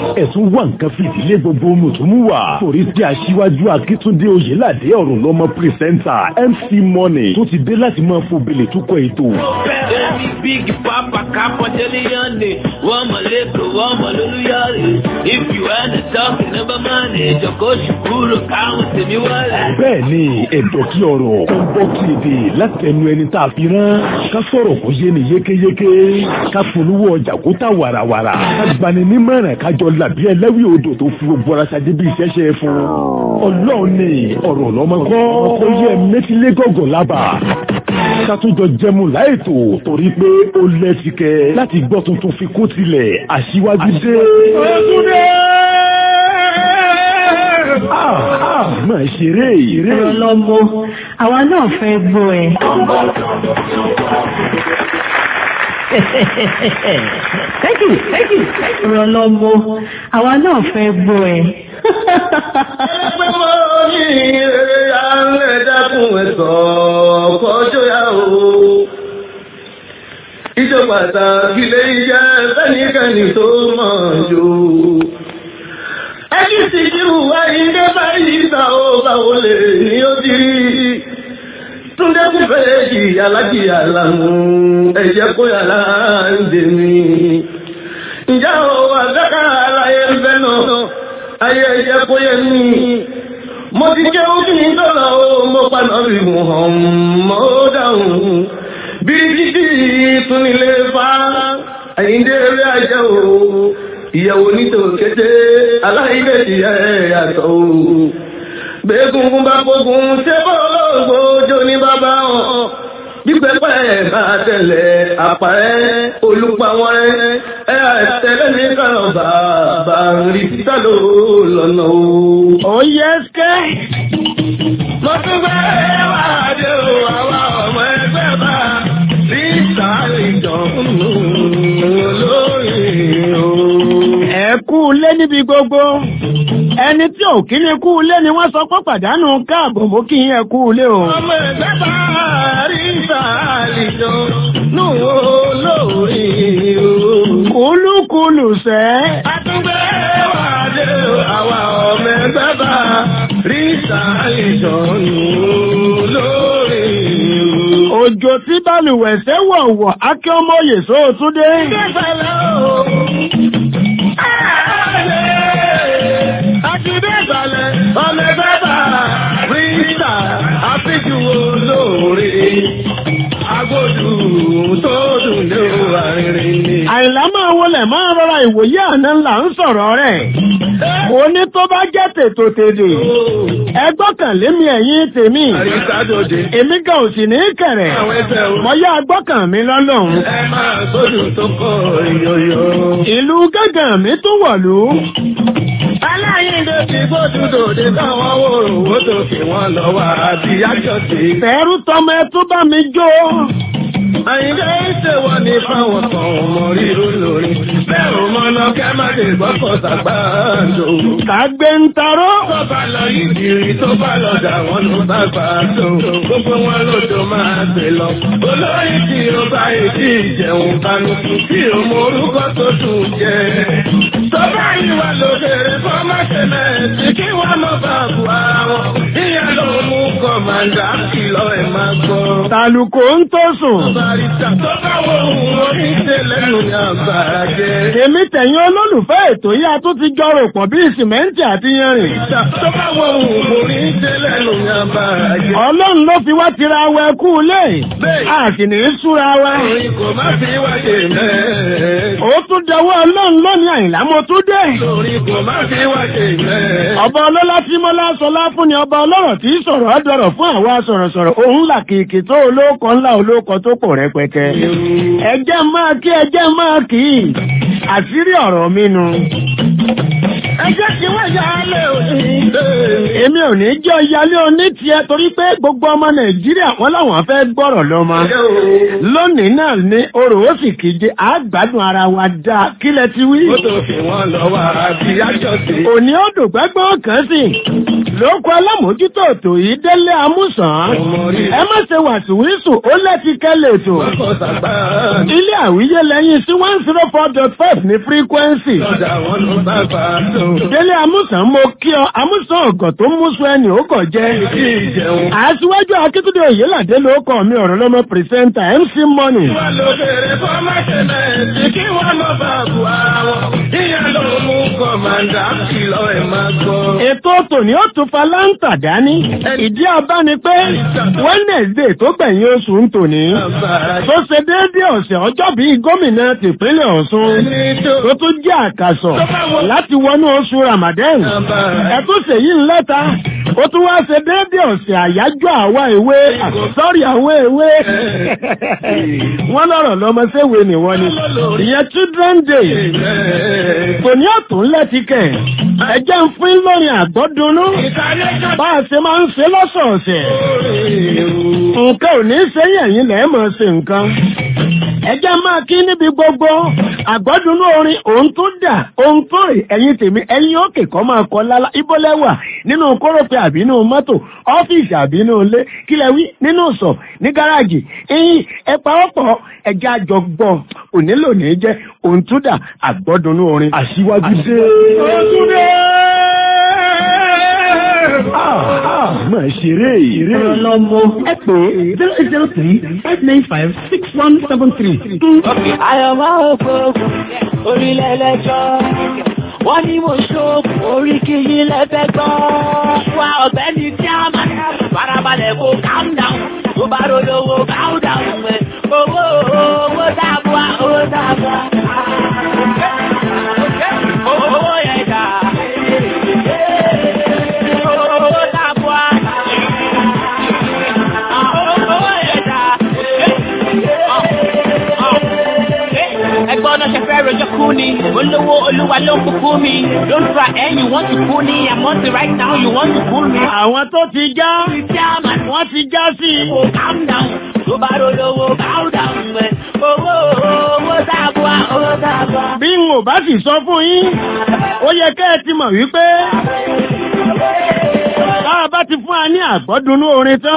ẹ̀sùn wà nǹkan fìdílé gbogbo mùtúmùwà torí tí aṣíwájú akíntúndé oyèládé ọ̀rọ̀ lọ́mọ pírẹsẹ́ńtà mc money tó ti dé láti máa fò bèlè tó kọ ètò. Baby big papa kapa jeliyande Wama leko wama luluyare If you wanna talk never money Joko shukuru kama semi wale bẹ́ẹ̀ ni ẹ̀dọ̀ kí ọ̀rọ̀ tó ń bọ́ kí èdè láti ẹnu ẹni tá a fi rán ká sọ̀rọ̀ kó yé ni yékéyéké ká polówó ọjà kó tà wàràwàrà ká gbani nímọ̀ràn kájọ làbí ẹlẹ́wì odò tó fi gbogbo ara ṣáájú bí iṣẹ́ ṣe fún ọlọ́run ni ọ̀rọ̀ lọ́mọ kọ́ ó yẹ mẹ́tílé gọ̀gọ̀ lábà ká tún jọ jẹmu láìtò torí pé ó lẹ́sìkẹ́ láti gbọ́ tuntun fi kó tilẹ̀ aṣíwájú dé. Ah, ah, máa ṣeré eré. Ọlọ́mọ, àwa náà fẹ́ gbọ́ ẹ. Thank you, thank you. Ọlọ́mọ, àwa náà fẹ́ gbọ́ ẹ. Ẹgbẹ́ mọ́ ní eré alẹ́ dákun ẹ̀sọ́ kọjọ́ yá o. Ìjọ pàtàkì lè jẹ́ fẹ́nikẹ́ni tó mọ̀ jù. Ẹjí sì jíru ayíǹde báyìí ta ó báwo lè ní ó ti rí. Túndé kú fèjì alájì àlàmú ẹ̀jẹ̀ kó yàrá ń dè mí. Ǹjẹ́ o wà dáká aláyé ń fẹ́ náà? Ayé ẹ̀jẹ̀ kó yẹ mí. Mo ti jẹ́ ojú ní dọ́là o, mo paná bí mo hàn mọ́ ó dáhùn. Bíríkìtì tún nílé fa àyíǹde eré ajẹ́ o. Ìyàwó nítorí kété aláìbẹ̀tì ẹ̀ yàtọ̀ o. Gbẹ̀gùn bá gbógun ṣé bọ́ọ̀lọ́gbò jó ní bàbá wọn. Bí pẹ́pẹ́ bá tẹ̀lé àpárẹ́ olùpàwọ̀n ẹ̀ àtẹ̀lẹ́ ní kàrọ̀ bàbá rí títà ló lọ́nà o. Ó yẹ skẹ́. Mo tún gbé wá dé o, àwa ọmọ ẹgbẹ́ bá rí sáré ìjọ̀nù olóyè o. Ẹ kú lé níbi gbogbo. Ẹni tí ò kí ni kú lé ni wọ́n sọ pé pàdánù káàbọ̀ mú kí ẹ kú lé o. Ọmọ ẹgbẹ́ bá rí sáré ìjọ̀nù olóyè o. Kúlúkúlù sẹ́. Àtúngbé wà dé o, àwa ọmọ ẹgbẹ́ bá rí sáré ìjọ̀nù olóyè o. Òjò tí balùwẹ̀ ṣe wọ̀wọ̀ Akẹ́ ọmọ Yèsó Túndé. Àìlá máa wọlé máa rọra ìwòye àná ńlá ń sọ̀rọ̀ rẹ̀. Mo ní tó bá jẹ́ tètò tèdè. Ẹ gbọ́kànlé mi ẹ̀yìn tèmi. Èmi gan ò sì ní kẹ̀rẹ̀. Mo yá gbọ́kàn mi lọ́lọ́run. Ìlú gángan mi tún wọ̀lú. Aláyíndé ti gbódúdò dé káwọn wòròwó tó kí wọ́n lọ wá àti yájọ́ sí. Fẹ̀rù tọmọ ẹ tó bá mi jó. Àyíndé ìṣèwọ̀ ní fáwọn kan ọmọ ríro lórí. Bẹ́ẹ̀ ò mọ́nà kẹ́ má lè gbọ́kọ̀ sàgbàdo. Kàgbé ń taró. Tó bá lọ ìdìrí tó bá lọ dà wọ́n ló sàgbàdo. Gbogbo wọn lójó máa gbé lọ. Olórí tí ó bá ìdí ìjẹun kanu. Tí ó mọ orúkọ tó dùn jẹ. Tó bá ìwà lókèrè fọ́mọ́sẹ̀lẹ̀ tí kí wọ́n mọ̀ bá bu ara wọn. Ìyá ló mú kọ̀mọ̀dà kìlọ̀ ẹ̀ máa gbọ́. Tàlùkò ń tó sùn. Barista tó bá wo òun oníṣẹ́ lẹ́nu ní àgbàrá jẹ́. Èmi tẹ̀yìn olólùfẹ́ ètò yìí a tún ti jọrò pọ̀ bí sìmẹ́ǹtì àti yanrìn. Tó bá wo òun oníṣẹ́ lẹ́nu ní àgbàrá jẹ́. Ọlọ́run ló fi wá tira wa ẹkú lé. A sì ní í súra wa. Orin kò má fi wáyé mẹ́. Ó tún dọwọ́ Ọlọ́run lónìí àyìnlá mo tún dé. Orin kò má fi wáyé mẹ́. Ọba ọlọ́lá tí mọ́lá sọlá fún ni ọba ọlọ́rọ̀ tí sọ̀rọ̀ ọ̀dọ̀rọ̀ fún àwa sọ̀rọ̀sọ̀rọ̀ òun là kìkì tó olóko ńlá olóko tó pọ̀ rẹpẹtẹ. Ẹjẹ́ máa kí ẹjẹ́ máa kì í. Àṣírí ọ̀rọ̀ mi nu. Ẹjẹ́ tí wọ́n yà á lé òní. Èmi ò ní jẹ́ ìyálé oní tiẹ̀ torí pé gbogbo ọmọ Nàìjíríà wọ́n láwọn fẹ́ gbọ́rọ̀ lọ́mọ. Lónìí náà ni orò ó sì kíje àgbádùn ara wa dáa kílẹ̀ ti wí. Ó tó fi wọ́n lọ wá àbí yájọ́ sí. Òní ó dùn gbẹ́gbọ́n kan sí. Lóko alámòójútó ètò yìí délé amúsàn. Ẹ má ṣe wàsíwísù ó lẹ́ti kẹ́lẹ̀ ètò. Ọkọ̀ sàgbàdo. Ilé àwíyé lẹ́yìn sí one zero four dot five ní frequency. Lọ́dà wọn ló bàbá tó. délé amúsàn mo kí ọ amúsàn ọ̀gọ̀ tó mú sọ ẹni ó kọ̀ jẹ́. Kí ìjẹun. aṣíwájú akíntúndé òyìnládé ló kọ mi ọ̀rọ̀ lọ́mọ pírẹsẹ́ńtà mc money. Wọ́n ló bèrè fọ́mọ́sẹ̀mẹ̀tì kí wọ́n mọ̀ bá bu ara wọn. Ìyẹn ló mú kọ̀mọ̀dà kìlọ̀ ẹ̀ máa gbọ́. ètò tòní ó tún fa láǹtà dání. ìdí abá ni pé wednesday tó gbẹ̀yìn oṣù ń tòní. tó ṣe déédéé ọ̀sẹ̀ ọjọ́ bíi gómìnà tìpínlẹ̀ ọ̀ṣun. tó tún jẹ́ àkàsọ̀ láti wọnú oṣù ramadan. ẹ̀tún ṣèyí ń lẹ́ta. ó tún wá ṣe déédéé ọ̀sẹ̀ àyájọ́ àwa ìwé sọ́rí àwọn ìwé. wọ́n lọ́rọ̀ lọ́mọ séwé ni wọ́n ni. ìyẹn children day. tòní ọ̀tún lẹ́tìkẹ̀. ẹ̀jẹ̀ ń fún lórin àgbọ́dúnú. bá a ṣe máa ń ṣe lọ́sọ̀ọ̀sẹ̀. nǹkan ò ní ṣe yẹ̀yìn lẹ́ẹ̀ máa ṣe nǹkan. ẹjẹ́ máa kí níbi gbogbo àgbọ́dúnú orin òun tó dà òun tó rè ẹ̀yìn tèmi ẹ̀yìn òkè kọ́ máa kọ́ lálá ibólẹ́wà nínú kórópè àbínú mọ́tò ọ́fíìsì àbínú ilé kílẹ̀ wí nínú sọ̀ ní gáràjì ẹ̀yìn ẹ pawọ́pọ̀ ẹjẹ́ àjọgbọ́ onílò ní jẹ́ òun tó dà àgbọ́dúnú orin. Aṣíwájú dé. Òtúndé! Máa ṣeré ìrè. Ọlọ́mọ ẹ pè é zero eight zero three five nine five six one seven three. Àyọ̀mọ́ ògbóògùn orílẹ̀ ẹlẹ́jọ́. Wọ́n ní mo ṣóògùn orí kí yín lẹ́fẹ́ gbọ́. Wá ọ̀gbẹ́ni tí a máa ń farabalẹ̀ kó calm down. Tó bá rolówó calm down. Owó owó dábúà owó dábúà. Owó yẹn dà. Owó dábúà. Owó yẹn dà ẹgbọ́n náà ṣe fẹ́ rojọ́ kú ni olówó olúwa ló ń kúkú mi don't try and you want to kú ni i'm on the right now you want to kú mi. Àwọn tó ti já chairman wọ́n ti já sí i. kò calm down tó bá rolówó calm down ẹ owó owó dábúà owó dábúà. Bí n ò bá sì sọ fún yín, ó yẹ kẹ́ ẹ ti mọ̀ wípé tá a bá ti fún wa ní àgbọ́dúnú orin tán.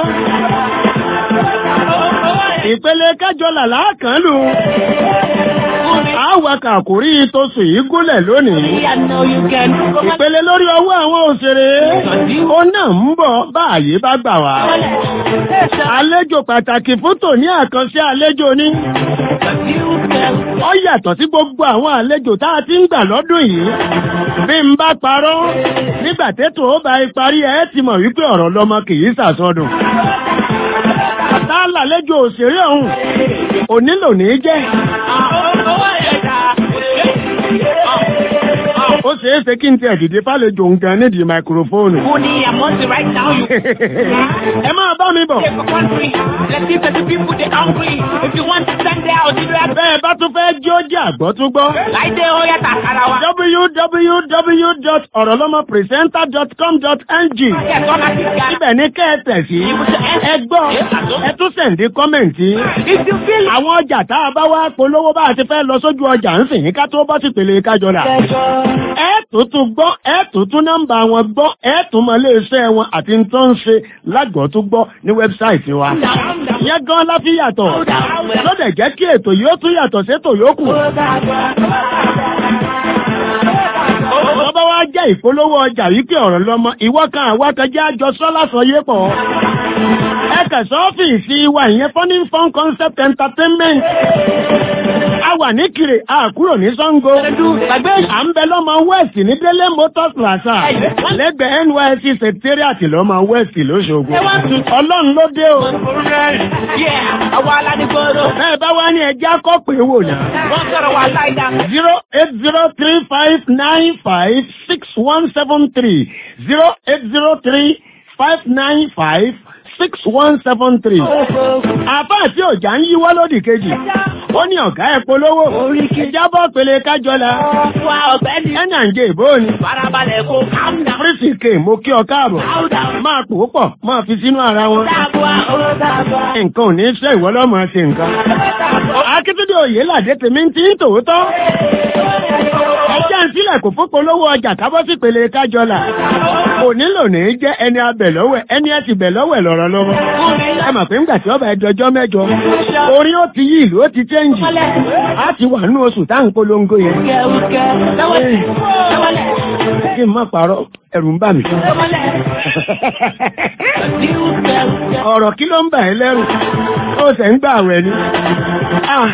Ìpele kẹjọ làlá kan lù. Àwa kàkórí tosù yìí gúnlẹ̀ lónìí. I know you can. Ìpele lórí ọwọ́ àwọn òṣèré. Ó náà ń bọ̀ bá àyè bá gbà wá. Àlejò pàtàkì fún tòní àkànṣe àlejò ní. Ó yàtọ̀ sí gbogbo àwọn àlejò tá a ti ń gbà lọ́dún yìí. Bí n bá parọ́, nígbà tètò ó bá parí ẹ ti mọ̀ wípé ọ̀rọ̀ lọmọ kì í sàsọdùn. Tá a làlejò òṣèré ọ̀hún, onílò ní jẹ́. owó yẹn dà. Ó ṣeé ṣe kí n tiẹ̀ dìde fálejò nǹkan nídìí máikrófóònù. kú ni i'm on the right now you. Ẹ máa bá mi bọ̀. Take for country, let's see the people they hungry. If you want to stand there, I'll do that. Bẹ́ẹ̀ bá tún fẹ́ jí ó jẹ́ àgbọ́ tún gbọ́. Láìdé ó yẹ tàkàrà wa. www.orolomopresenter.com.ng Kẹ̀kọ́ láti ga. Ibẹ̀ ní kẹ́ẹ̀tẹ̀ sí. Ẹ gbọ́, ẹ tún sẹ̀ǹdí kọ́mẹ̀ǹtì. If you feel Àwọn ọjà tá a bá wá polówó bá a ti fẹ́ lọ sójú ọjà ń sìn ká tó bọ́ sí pèlè kájọra. Ẹ tún tún gbọ́, ẹ tún tún nọ́mbà wọn gbọ́, ẹ tún mọ iléeṣẹ́ wọn àti ń tó ń ṣe lágbọ̀ọ́ tún gbọ́ ní wẹ́bsáìtì wa. Ìyẹn gan la fi yàtọ̀. Lọ́dẹ̀ jẹ́ kí ètò yìí ó tún yàtọ̀ sétò yòókù. Bọ́bá wá jẹ́ ìpolówó ọjà wípé ọ̀rọ̀ lọ́mọ, ìwọ kan àwa kan jẹ́ àjọ sọ́lá sọ yé pọ̀. Ẹ kẹ̀sọ́ ọ́fíìsì wa ìyẹn Funny Fun Concept Entertainment. A wà ní Kire, a kúrò ní Sango. À ń bẹ lọ́mọ West ní Délé Motors Plaza. Lẹ́gbẹ̀ẹ́ NYSC Secretariat lọ́mọ West lóṣogbo. Ọlọ́run ló dé o. Yeah, àwa alánigboro. Bẹ́ẹ̀ bá wá ní ẹjẹ́ akọ́pẹ́ wò náà. Wọ́n sọ̀rọ̀ wà láìda. zero eight zero three five nine five six one seven three zero eight zero three five nine five six one seven three. àbá àti ọjà ń yíwọ́ lódì kejì ó ní ọ̀gá ẹ̀ polówó ìjábọ̀ pèlè kájọlá Wá ọ̀gbẹ́ni. ẹ̀nà ń jẹ ìbò ni Farabalẹ̀ kó calm down. fírísì kè mo kí ọ káàbọ̀ Calm down. máa pò ó pọ̀ máa fi sínú ara wọn Dábùá, owó dábùá. nǹkan ò ní ṣe ìwọ lọ́mọ ṣe nǹkan. akíntúndé òye làdé tèmi ń tí ń tòótọ́. ẹjẹ́ ń sílẹ̀ sílẹ̀ kò fún polówó ọjà kábọ́ sí pèlè kájọlà kò nílò ní í jẹ́ ẹni abẹ̀ lọ́wẹ̀ ẹni ẹ ti bẹ̀ lọ́wẹ̀ lọ́rọ̀ lọ́wọ́ ẹ mọ̀ pé ńgbà tí ọba ẹjọjọ́ mẹ́jọ orí ó ti yí ìlú ó ti chẹ́ǹjì á ti wà nínú oṣù táwọn polongo yẹn kí n má parọ́ ẹ̀rù ń bà mí ọ̀rọ̀ kí ló ń bà ẹ́ lẹ́rù ó sẹ̀ ń gbà wẹ̀ ni Ah,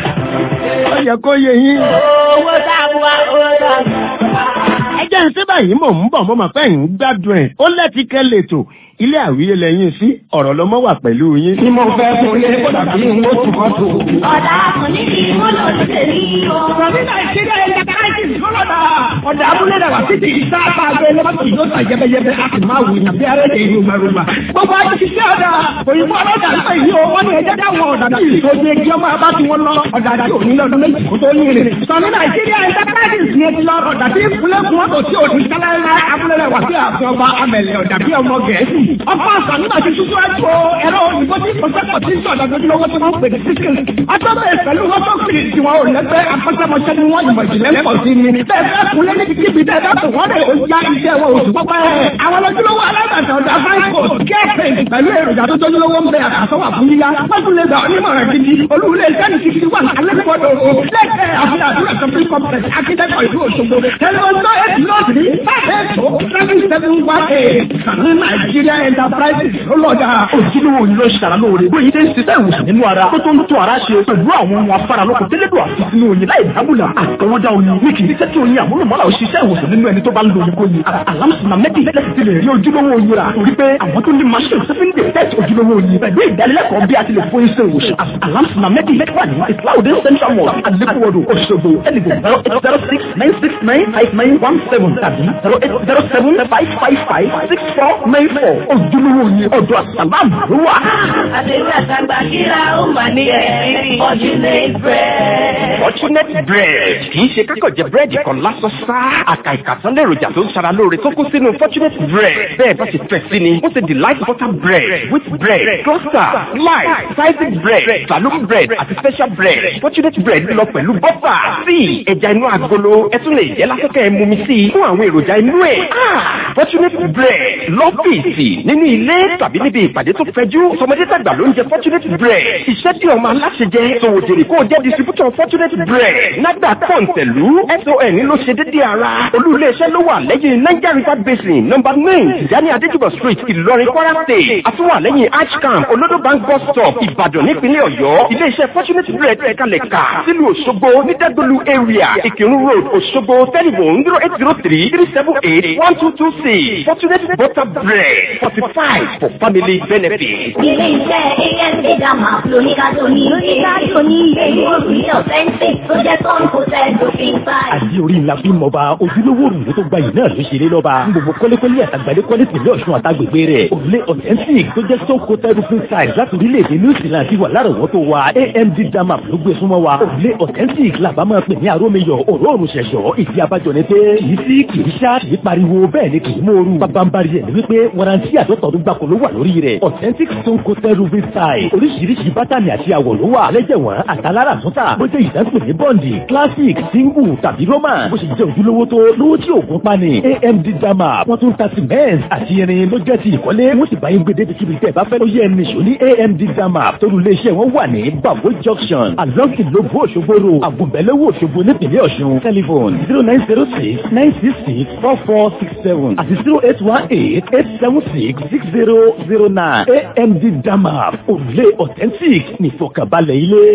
ó yẹ kó yé yín Owó táwa, owó táwa. ẹ jẹ́ ń síbà yìí mò ń bọ̀ mo mọ̀ pé ń gbádùn ẹ̀ ó lẹ́tìkẹ́ lètò ilé àwíyé lẹ́yìn sí ọ̀rọ̀ lọ́mọ wà pẹ̀lú yín. Tí mo fẹ́ fún lé kó dàbí mo tù kọ́ tù. Ọ̀dà àkànní ni mo lọ sí tèmi o. Rọ̀bí Nàìjíríà ẹ̀yà káyọ̀tì kọ́lọ́dà. Ọ̀dà abúlé dàgbà títí ìta àgbẹ̀ lọ́mọ́tò yóò tà yẹ́bẹ́yẹ́bẹ́ a sì máa wù yàn bí arẹ́lẹ̀ ìlú gbàrúgbà. Gbogbo àti ṣiṣẹ́ ọ̀dà òyìnbó ọlọ́dà nípa ìlú o, wọ́n ní ẹjẹ́ dáwọn ọ̀dà náà tó ṣe kí ọmọ abá tí wọ́n lọ ọ̀dà àdàtì òní lọ́dún méjì kó tó ní rìn. Sọ̀ní Nàìjíríà ẹ̀yà káyọ̀tì ni ẹ ti lọ ọ̀dà tí ìfúnlẹ̀kùn ọ̀tọ̀ tí òní sáláńlá abúlé rẹ̀ wà sí àfẹ́ ọba amẹ̀lẹ̀ ọ̀dà bí ọmọ Gẹ̀ẹ́sì. Ọkọ̀ àṣà nígbà tí ṣíṣú ẹ̀kọ́ ẹ̀rọ òyìnbó tí kò sẹ́kọ̀ọ́ tí ń sọ̀dọ̀ lójúlówó tí wọ́n ń pè ní síkìlì. Atọ́bẹ̀ pẹ̀lú wọ́tọ́ fìlì tí wọn ò lẹ́gbẹ́ akọ́ṣẹ́mọṣẹ́ ni wọ́n ìmọ̀ ìjìnlẹ̀ pọ̀ sí ni. Bẹ́ẹ̀ fẹ́ kúnlé ní kíbi tẹ́ bá tó wọ́n lè ó ya iṣẹ́ wọn oṣù pọ́pẹ́. Àwọn lójúlówó alágbàtà ọ̀dà fáìkò kẹ́ẹ̀pẹ̀ pẹ̀lú èròjà tó tójúlówó ń bẹ àkàsọ́wà fún yíyá. Wọ́n tún lè gbà onímọ̀ràn gidi. Olúwulẹ̀ sẹ́ni sixty one alẹ́kọ̀ọ́dọ̀ o. Lẹ́kẹ̀ẹ́ àfihàn àdúrà complete complex akíndẹ́kọ̀ ìlú Òṣogbo. Tẹlifọ̀tọ̀ eight north ní five eight oh seven seven one eight. Sàní Nàìjíríà Enterprises ló lọ́jà. ojúlówó ni ló ṣara lóore bóyá ṣe ń ṣiṣẹ́ ìwòsàn nínú ara tó tó ń tún ara ṣe pẹ̀lú àwọn ohun afáralókò tẹ́lẹ̀dọ̀ àti sínú oyin láì dábùlà àtọwọ́dá oyin ní kì í ṣe kí oyin àmúlùmọ́lá ò ṣiṣẹ́ ìwòsàn nínú ẹni tó bá ń lo oyin kóyin alámùsùnà mẹ́tì lẹ́sì ti lè rí ojúlówó oyin rà torí pé àwọn tó ní machine tó fi ń detect ojúlówó oyin pẹ̀lú ìdánilẹ́kọ̀ọ́ bí a ti lè fún iṣẹ́ ìwòsàn alámùsùnà mẹ́tì wà ní islaudin central mosque alekuwodo Òṣogbo ẹnìgbò zero eight zero six nine six nine five nine one seven tàbí zero eight zero seven five five five six four nine four ojúlówó oyin ọ̀dọ̀ àsàlámù ló wà. Àdéhùn àtàgbà kíra ó mà ní ẹ̀rí. Fortunate bread. Fortunate bread kì í ṣe kákọ̀ jẹ búrẹ́dì kan lásán sá. Àkà ìkàtán lèròjà tó ń ṣara lóore tó kó sínú Fortunate bread. Bẹ́ẹ̀ bá ṣe fẹ́ sí ni, ó ṣe delight butter bread, wheat bread, cluster, slice, sliced bread, saloon bread àti special bread. Fortunate bread lọ pẹ̀lú bọ́fà, tíì, ẹja inú agolo, ẹ tún lè jẹ́ lásìkò ẹ̀ mumi sí i fún àwọn èròjà inú ẹ̀. Fortunate bread lọ́fíìsì nínú ilé tàbí níbi ìpàdé tó fẹjú. Sọmọdé tàgbà ló ń jẹ Fortunate bread. Iṣẹ́ tí ọmọ aláṣẹ jẹ, sòwòjèrè kó o jẹ́ distributor Fortunate bread. Nàgbà kọ̀ǹtẹ̀lú SON ló ṣe dédé ara. Olú iléeṣẹ́ ló wà lẹ́yìn Niger River Basin nọ́mbà nine Tijani Adéjúbọ̀ street Ìlọrin Kwara state. Àtúwà lẹ́yìn Archcamp Olodo bank bus stop Ìbàdàn nípínlẹ̀ Ọ̀yọ́. Iléeṣẹ́ Fortunate bread ẹ̀kalẹ̀ kà sílùú Òṣogbo ní Dẹ́gbẹ̀lú area Ìkírun road Òṣogbo telephone zero eight zero three three seven eight one two two six Fortunate butter bread forty five for family benefit. Ilé iṣẹ́ AMD Dama lóníkàtó ní lóníkàtó ní èyí òrùlé ọ̀fẹ́ǹsì tó jẹ́ tọ́ǹ kò tẹ́ lófin báyìí. àdí orí ńlá fi mọba ojúlówó òrùlé tó gbayì náà ló ṣeré lọ́ba gbogbo kọ́lékọ́lé àtàgbàdé kọ́lé tìlẹ̀ ọ̀ṣun àtàgbègbè rẹ̀ òrùlé authentic tó jẹ́ stone coated roofing tiles láti orílẹ̀-èdè new zealand ti wà lárọ̀wọ́tò wa amd dama ló gbé súnmọ́ wa òrùlé authentic làbá máa pè ní arómiyọ̀ òróòrùn ṣẹ̀ṣọ́ ìdí abájọ ni pé kìí sí kìí ṣá kìí pariwo bẹ́ẹ̀ ni kìí mòoru bábánbárí ẹ̀ ni wípé warranty àtọ́tọ̀ọ́dún gbàkó ló wà lórí rẹ̀ authentic stone coated roofing tiles oríṣiríṣi bátànì àti àwọ̀ ló wà lẹ́jẹ̀wọ̀n àtàlára àtúntà bó jẹ́ ìdásùn ní bọ́ǹdì classic single tàbí roman bó ṣe jẹ́ ojúlówó tó lówó tí òògùn pani amd dama wọ́n tún ta cement àti irin ló jẹ́ ti ìkọ́lé wọ́n sì bá yín gbé débi kíbi tẹ́ ẹ bá fẹ́ ló yẹ ẹni ṣò ní amd dama torí iléeṣẹ́ wọn wà ní babo junction along ìlógún òṣogbo road àgùnbẹ́lẹ́wò òṣogbo nípìnlẹ̀ ọ̀ṣun telephone zero nine zero six nine six six four four six seven àti zero eight one eight eight seven six six zero zero nine amd dama òrùlé authentic nìfọkànbalẹ̀ ilé.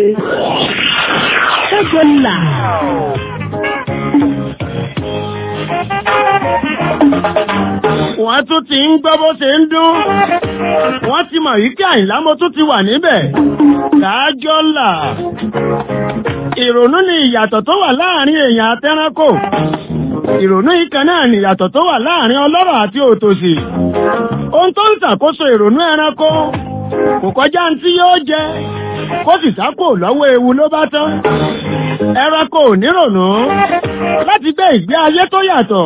Ṣẹ́gun là. wọ́n tún ti ń gbọ́ bó ṣe ń dún wọ́n ti mọ̀ wípé àyìnlá mo tún ti wà níbẹ̀ dájọ́ là ìrònú ni ìyàtọ̀ tó wà láàrin èèyàn àtẹranko ìrònú ìkan náà ni ìyàtọ̀ tó wà láàrin ọlọ́rọ̀ àti òtòṣì ohun tó ń ṣàkóso ìrònú ẹranko kò kọjá ní tí yóò jẹ kó sì sápò lọ́wọ́ ewu ló bá tán ẹranko ò nírònú láti gbé ìgbé ayé tó yàtọ̀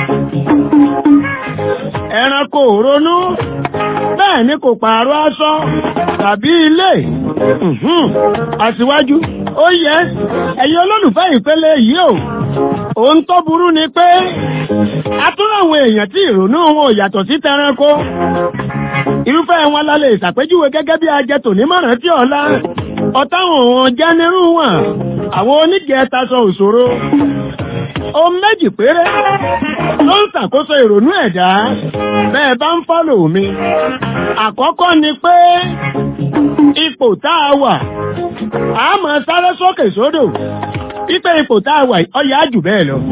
ẹranko ò ronú bẹ́ẹ̀ ni kò pààrọ̀ aṣọ tàbí ilé Mhm. àṣìwájú ó yẹ ẹ̀yin olólùfẹ́ ìpele yìí o ohun tó burú ni pé a tún láwọn èèyàn tí ìrònú wọn ò yàtọ̀ sí tẹranko irúfẹ́ wọn la lè ṣàpèjúwe gẹ́gẹ́ bí ajẹtò nímọ̀ràn tí ọ̀la ọ̀táwọn wọn jẹ́ nírú wọn àwọn onígẹ̀ẹ́ta sọ òṣòro ohun méjì péré ló ń ṣàkóso ìrònú ẹ̀dá bẹ́ẹ̀ bá ń fọ́lò mi àkọ́kọ́ ni pé ipò tá a wà a máa sáré sókè sódò wípé ipò tá a wà ọyà jù bẹ́ẹ̀ lọ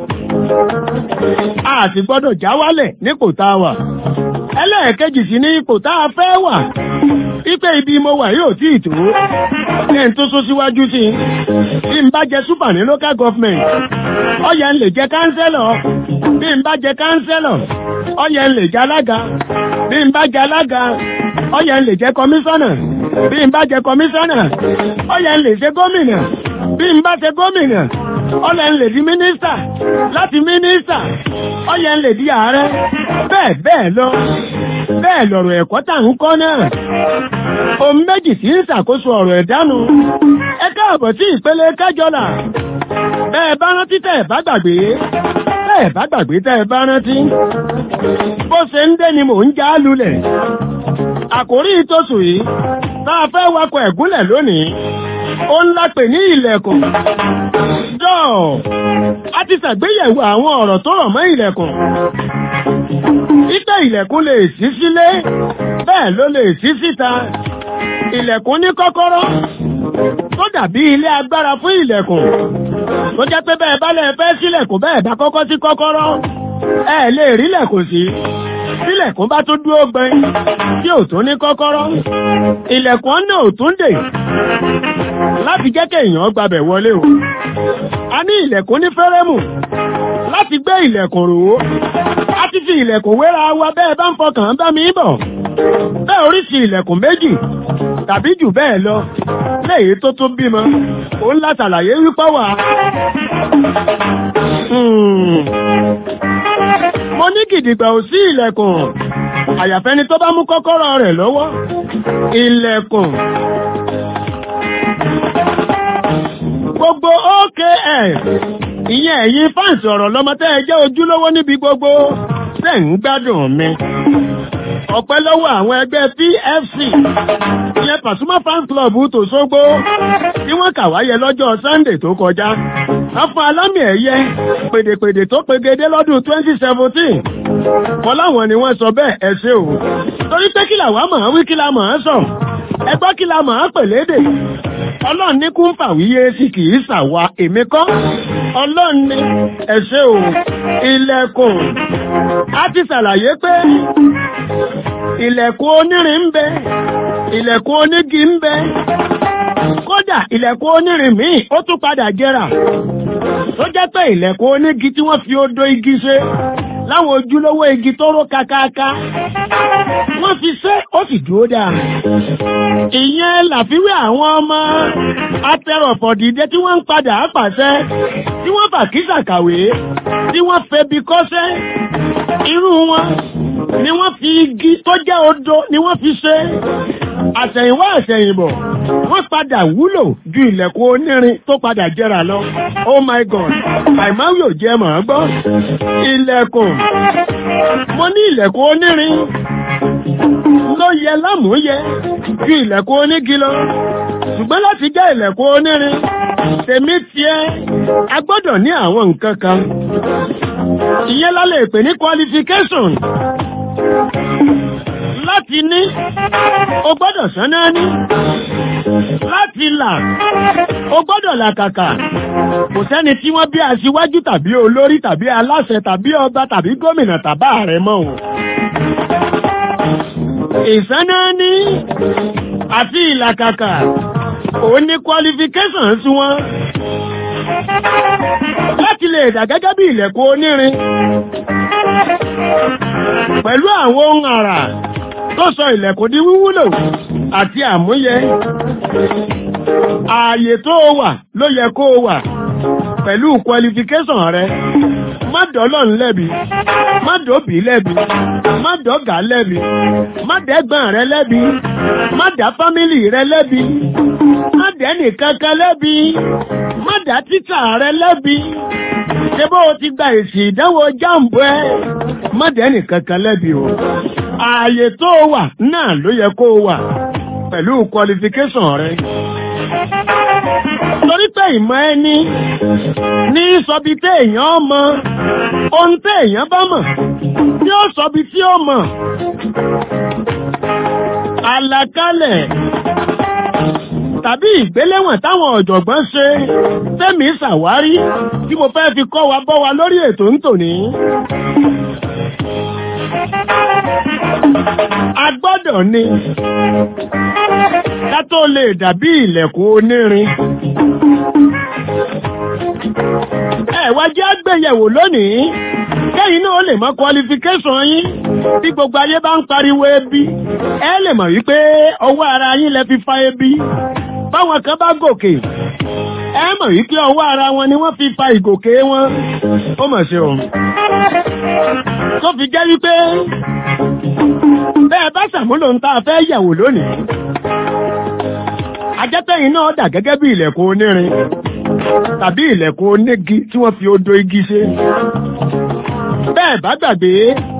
a sì gbọ́dọ̀ já wálẹ̀ nípò tá a wà ẹlẹ́ẹ̀kejì sí ní ipò tá a fẹ́ wà wípé ibi mo wà yóò tí ì tó ní n tó sún síwájú sí bí n bá jẹ súpà ní local government ọyẹ ń lè jẹ kánsẹ́lọ̀ bí n bá jẹ kánsẹ́lọ̀ ọyẹ ń lè jẹ alága bí n bá jẹ alága ọyẹ ń lè jẹ kọmíṣánná bí n bá jẹ kọmíṣánná ọyẹ ń lè ṣe gómìnà bí n bá ṣe gómìnà ọyẹ ń lè di mínísítà láti mínísítà ọyẹ ń lè di ààrẹ bẹ́ẹ̀ bẹ́ẹ̀ lọ bẹ́ẹ̀ lọ̀rọ̀ ẹ̀kọ́ tà ń kọ́ náà ohun méjì tí ń ṣàkóso ọ̀rọ̀ ẹ̀dánu ẹ káàbọ̀ sí ìpele kájọlà bẹ́ẹ̀ bá rántí tẹ́ ẹ̀ bá gbàgbé tẹ́ ẹ̀ bá gbàgbé tẹ́ ẹ̀ bá rántí bó ṣe ń dé ni mò ń já lulẹ̀ àkórí ìtòsù yìí tá a fẹ́ wakọ̀ ẹ̀gúnlẹ̀ lónìí ó ń lápè ní ilẹ̀kùn jọ́ọ̀ a ti ṣàgbéyẹ̀wò àwọn ọ̀rọ̀ tó rọ̀ mọ́ ilẹ̀kùn títẹ̀ ilẹ̀kùn lè ṣí sílé bẹ́ẹ̀ ló lè ṣí síta ilẹ̀kùn ní kọ́kọ́rọ́ tó dàbí ilé agbára fún ilẹ̀kùn tó jẹ́ pé bẹ́ẹ̀ bá lè fẹ́ sílẹ̀kùn bẹ́ẹ̀ bá kọ́kọ́ sí kọ́kọ́rọ́ ẹ lè rí lẹ̀kùn sí sílẹ̀kùn bá tún dúró gbẹ tí ò tún ní kọ́kọ́rọ́ ilẹ̀kùn náà ò tún dè láti jẹ́ kéèyàn gbabẹ̀ wọlé o a ní ilẹ̀kùn ní fẹ́rẹ́mù láti gbé ilẹ̀kùn rò ó a ti fi ilẹ̀kùn wéra wa bẹ́ẹ̀ bá ń fọkàn bá mi bọ̀ bẹ́ẹ̀ oríṣi ilẹ̀kùn méjì tàbí jù bẹ́ẹ̀ lọ léyìí tó tún bímọ òun látàlàyé wípé wà mo ní gidigba ò sí ilẹ̀kùn àyàfẹ́ni tó bá mú kọ́kọ́rọ́ rẹ̀ lọ́wọ́ ilẹ̀kùn gbogbo OKF ìyẹn ẹ̀yin fáǹsì ọ̀rọ̀ lọ́mọ tẹ́ ẹ jẹ́ ojúlówó níbi gbogbo tẹ́ ń gbádùn mi ọpẹ́ lọ́wọ́ àwọn ẹgbẹ́ PFC ìyẹn Pasuma fan club tòṣogbo tí wọ́n kà wáyé lọ́jọ́ Sunday tó kọjá wọ́n fún alámì ẹ̀yẹ pèdèpèdè tó pegedé lọ́dún 2017 kọ́ láwọn ni wọ́n sọ bẹ́ẹ̀ ẹ ṣé o torí pé kí làwọn mọ̀ ọ́n wí kí la mọ̀ ọ́n sọ ẹgbọ́ kí la mọ̀ ọ́n pèlédè ọlọ́run ní kún fàwíyé sí kì í ṣàwa èmi kọ́ ọlọ́run ní ẹ ṣé o ilẹ̀kùn a ti ṣàlàyé pé ilẹ̀kùn onírin ń bẹ ilẹ̀kùn onígi ń bẹ kódà ilẹ̀kùn onírin míì ó tún padà jẹrà tó jẹ́ pé ilẹ̀kùn onígi tí wọ́n fi odò igi ṣe láwọn ojúlówó igi tó ró kakaka wọ́n fi ṣe ó sì dúró dáa ìyẹn làfiwé àwọn ọmọ atẹrọ̀fọ̀dìdẹ tí wọ́n ń padà pàṣẹ tí wọ́n fàkísà kàwé tí wọ́n febi kọ́ṣẹ́ irú wọn ni wọ́n fi igi tó jẹ́ odò ni wọ́n fi ṣe àṣẹ̀yìnwá àṣẹ̀yìnbọ̀ wọ́n padà wúlò ju ilẹ̀kùn onírin tó padà jẹrà lọ oh my god àìmáwí ò jẹ́ mọ̀ ọ́ gbọ́ ilẹ̀kùn mo ní ilẹ̀kùn onírin ló yẹ lámúyẹ ju ilẹ̀kùn onígi lọ ṣùgbọ́n láti jẹ́ ilẹ̀kùn onírin tèmi tiẹ̀ a gbọ́dọ̀ ní àwọn nǹkan kan ìyẹn la lè pè ní qualification láti ní o gbọ́dọ̀ sánná ní láti là o gbọ́dọ̀ làkàkà kò sẹ́ni tí wọ́n bí aṣíwájú tàbí olórí tàbí aláṣẹ tàbí ọba tàbí gómìnà tàbá ààrẹ mọ́ o ìsánná ní àti ìlàkàkà òun ní qualification sí wọn láti lè dà gẹ́gẹ́ bí ilẹ̀kùn onírin pẹ̀lú àwọn ohun àrà tó sọ ilẹ̀kùn di wíwúlò àti àmúyẹ ààyè tó wà ló yẹ kó wà pẹ̀lú qualification rẹ má dọ́lọ́n lẹ́bi má dòbí lẹ́bi má dọ́gà lẹ́bi má dẹ́gbọ́n rẹ lẹ́bi má dá fámìlì rẹ lẹ́bi má dẹ́nì kankan lẹ́bi má dá títà rẹ lẹ́bi ṣé bó o ti gba èsì ìdánwò jáàmù ẹ má dẹ́nì kankan lẹ́bi o ààyè tó o wà náà ló yẹ kó o wà pẹ̀lú qualification rẹ torí pé ìmọ̀ ẹni ní sọbi tí èèyàn mọ̀ ohun tí èèyàn bá mọ̀ ní ó sọbi tí ó mọ̀ àlàkalẹ̀ tàbí ìgbéléwọ̀n táwọn ọ̀jọ̀gbọ́n ṣe tẹ́mi ṣàwárí tí mo fẹ́ fi kọ́ wa bọ́ wa lórí ètò ń tòní. a gbọ́dọ̀ ní ká tó lè dàbí ilẹ̀kùn onírin. ẹ wá jẹ́ àgbéyẹ̀wò lónìí kẹ́yìn náà lè mọ qualification yín bí gbogbo ayé bá ń pariwo ebi ẹ lè mọ̀ wípé ọwọ́ ara yín lẹ fi fa ebi báwọn kan bá gòkè ẹ mọ̀ wípé ọwọ́ ara wọn ni wọ́n fi fa ìgòkè wọn ó mọ̀ ṣe o tó fi jẹ́ wípé bẹ́ẹ̀ bá ṣàmúlò ń tá a fẹ́ yẹ̀wò lónìí ajẹ́tẹ̀yìn náà dà gẹ́gẹ́ bí ilẹ̀kùn onírin tàbí ilẹ̀kùn onígi tí wọ́n fi odò igi ṣe bẹ́ẹ̀ bá gbàgbé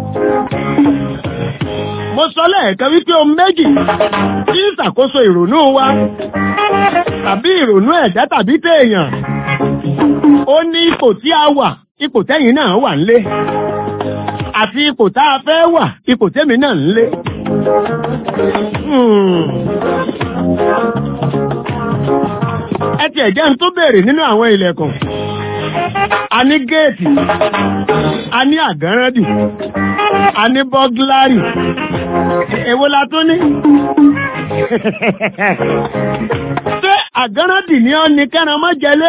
mo sọ lẹ́ẹ̀kan wípé ohun méjì tí ń ṣàkóso ìrònú wa tàbí ìrònú ẹ̀dá tàbí téèyàn ó ní ipò tí a wà ipò tẹ́yìn náà wà nílé àti ipò tá a fẹ́ wà ipò tẹ́mi náà nílé. ẹ tiẹ̀ jẹ́ ń tó béèrè nínú àwọn ilẹ̀kùn a ní géètì a ní àgánrẹ́dì a ní bọ́gláàrì èwo la tó ní ṣé àgánrẹ́dì ni ó ní kẹ́ran mọ́ jẹlé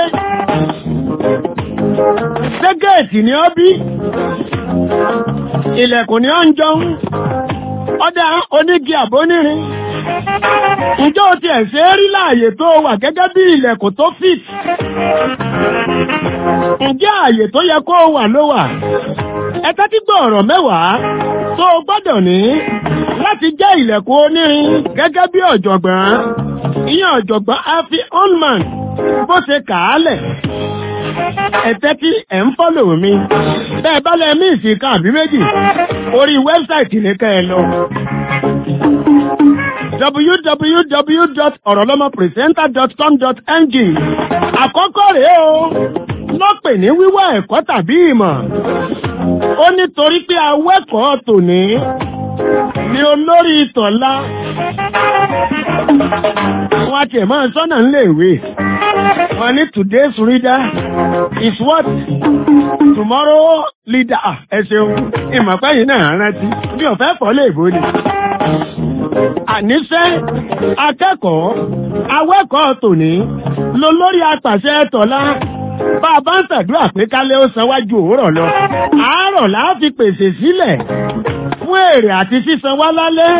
ṣé géètì ni ó bí ilẹ̀kùn ni ó ń jọun ọdá onígi àbónírin ǹjọ́ ti ẹ̀ ṣe rí láàyè tó wà gẹ́gẹ́ bí ilẹ̀kùn tó fit ǹjẹ́ ààyè tó yẹ kó wà ló wà ẹ tẹ́tí gbọ́ ọ̀rọ̀ mẹ́wàá tó gbọ́dọ̀ ní láti jẹ́ ilẹ̀kùn onírin gẹ́gẹ́ bí ọ̀jọ̀gbọ́n ìyẹn ọ̀jọ̀gbọ́n afi onman bó ṣe kà á lẹ̀ ẹ̀tẹ́ tí ẹ̀ ń fọ́lò mi bẹ́ẹ̀ bá lẹ mí ìsìnká àbí méjì orí wẹ́bsáìtì ní kẹ́ ẹ lọ www.orolomopresenter.com.ng àkọ́kọ́ rèé o lọ́pẹ̀ ní wíwá ẹ̀kọ́ tàbí ìmọ̀ ó nítorí pé awẹ́kọ̀ọ́ tòní ni olórí ìtọ̀lá wọn àti ẹ̀mọ́ sọ́nà ń léèwé wọn ní today's reader is what tomorrow leader ẹ ṣeun ìmọ̀pẹ́yìn náà rántí bí ọ̀fẹ́ pọ̀ lè bó ni àníṣẹ́ akẹ́kọ̀ọ́ awẹ́kọ̀ọ́ tòní ló lórí apàṣẹ tọ̀lá bá a bá ń ṣàdúrà pé kálẹ̀ ó sanwájú òwúrọ̀ lọ àárọ̀ láà fi pèsè sílẹ̀ fún èrè àti sísan wá lálẹ́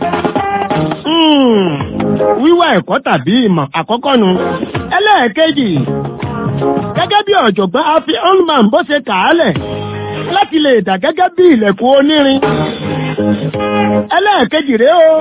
wíwá ẹ̀kọ́ tàbí ìmọ̀ àkọ́kọ́ nu ẹlẹ́ẹ̀kejì gẹ́gẹ́ bí ọ̀jọ̀gbọ́n afi onman bó ṣe kàálẹ̀ láti lè dà gẹ́gẹ́ bí ilẹ̀kùn onírin ẹlẹ́ẹ̀kejì rèé o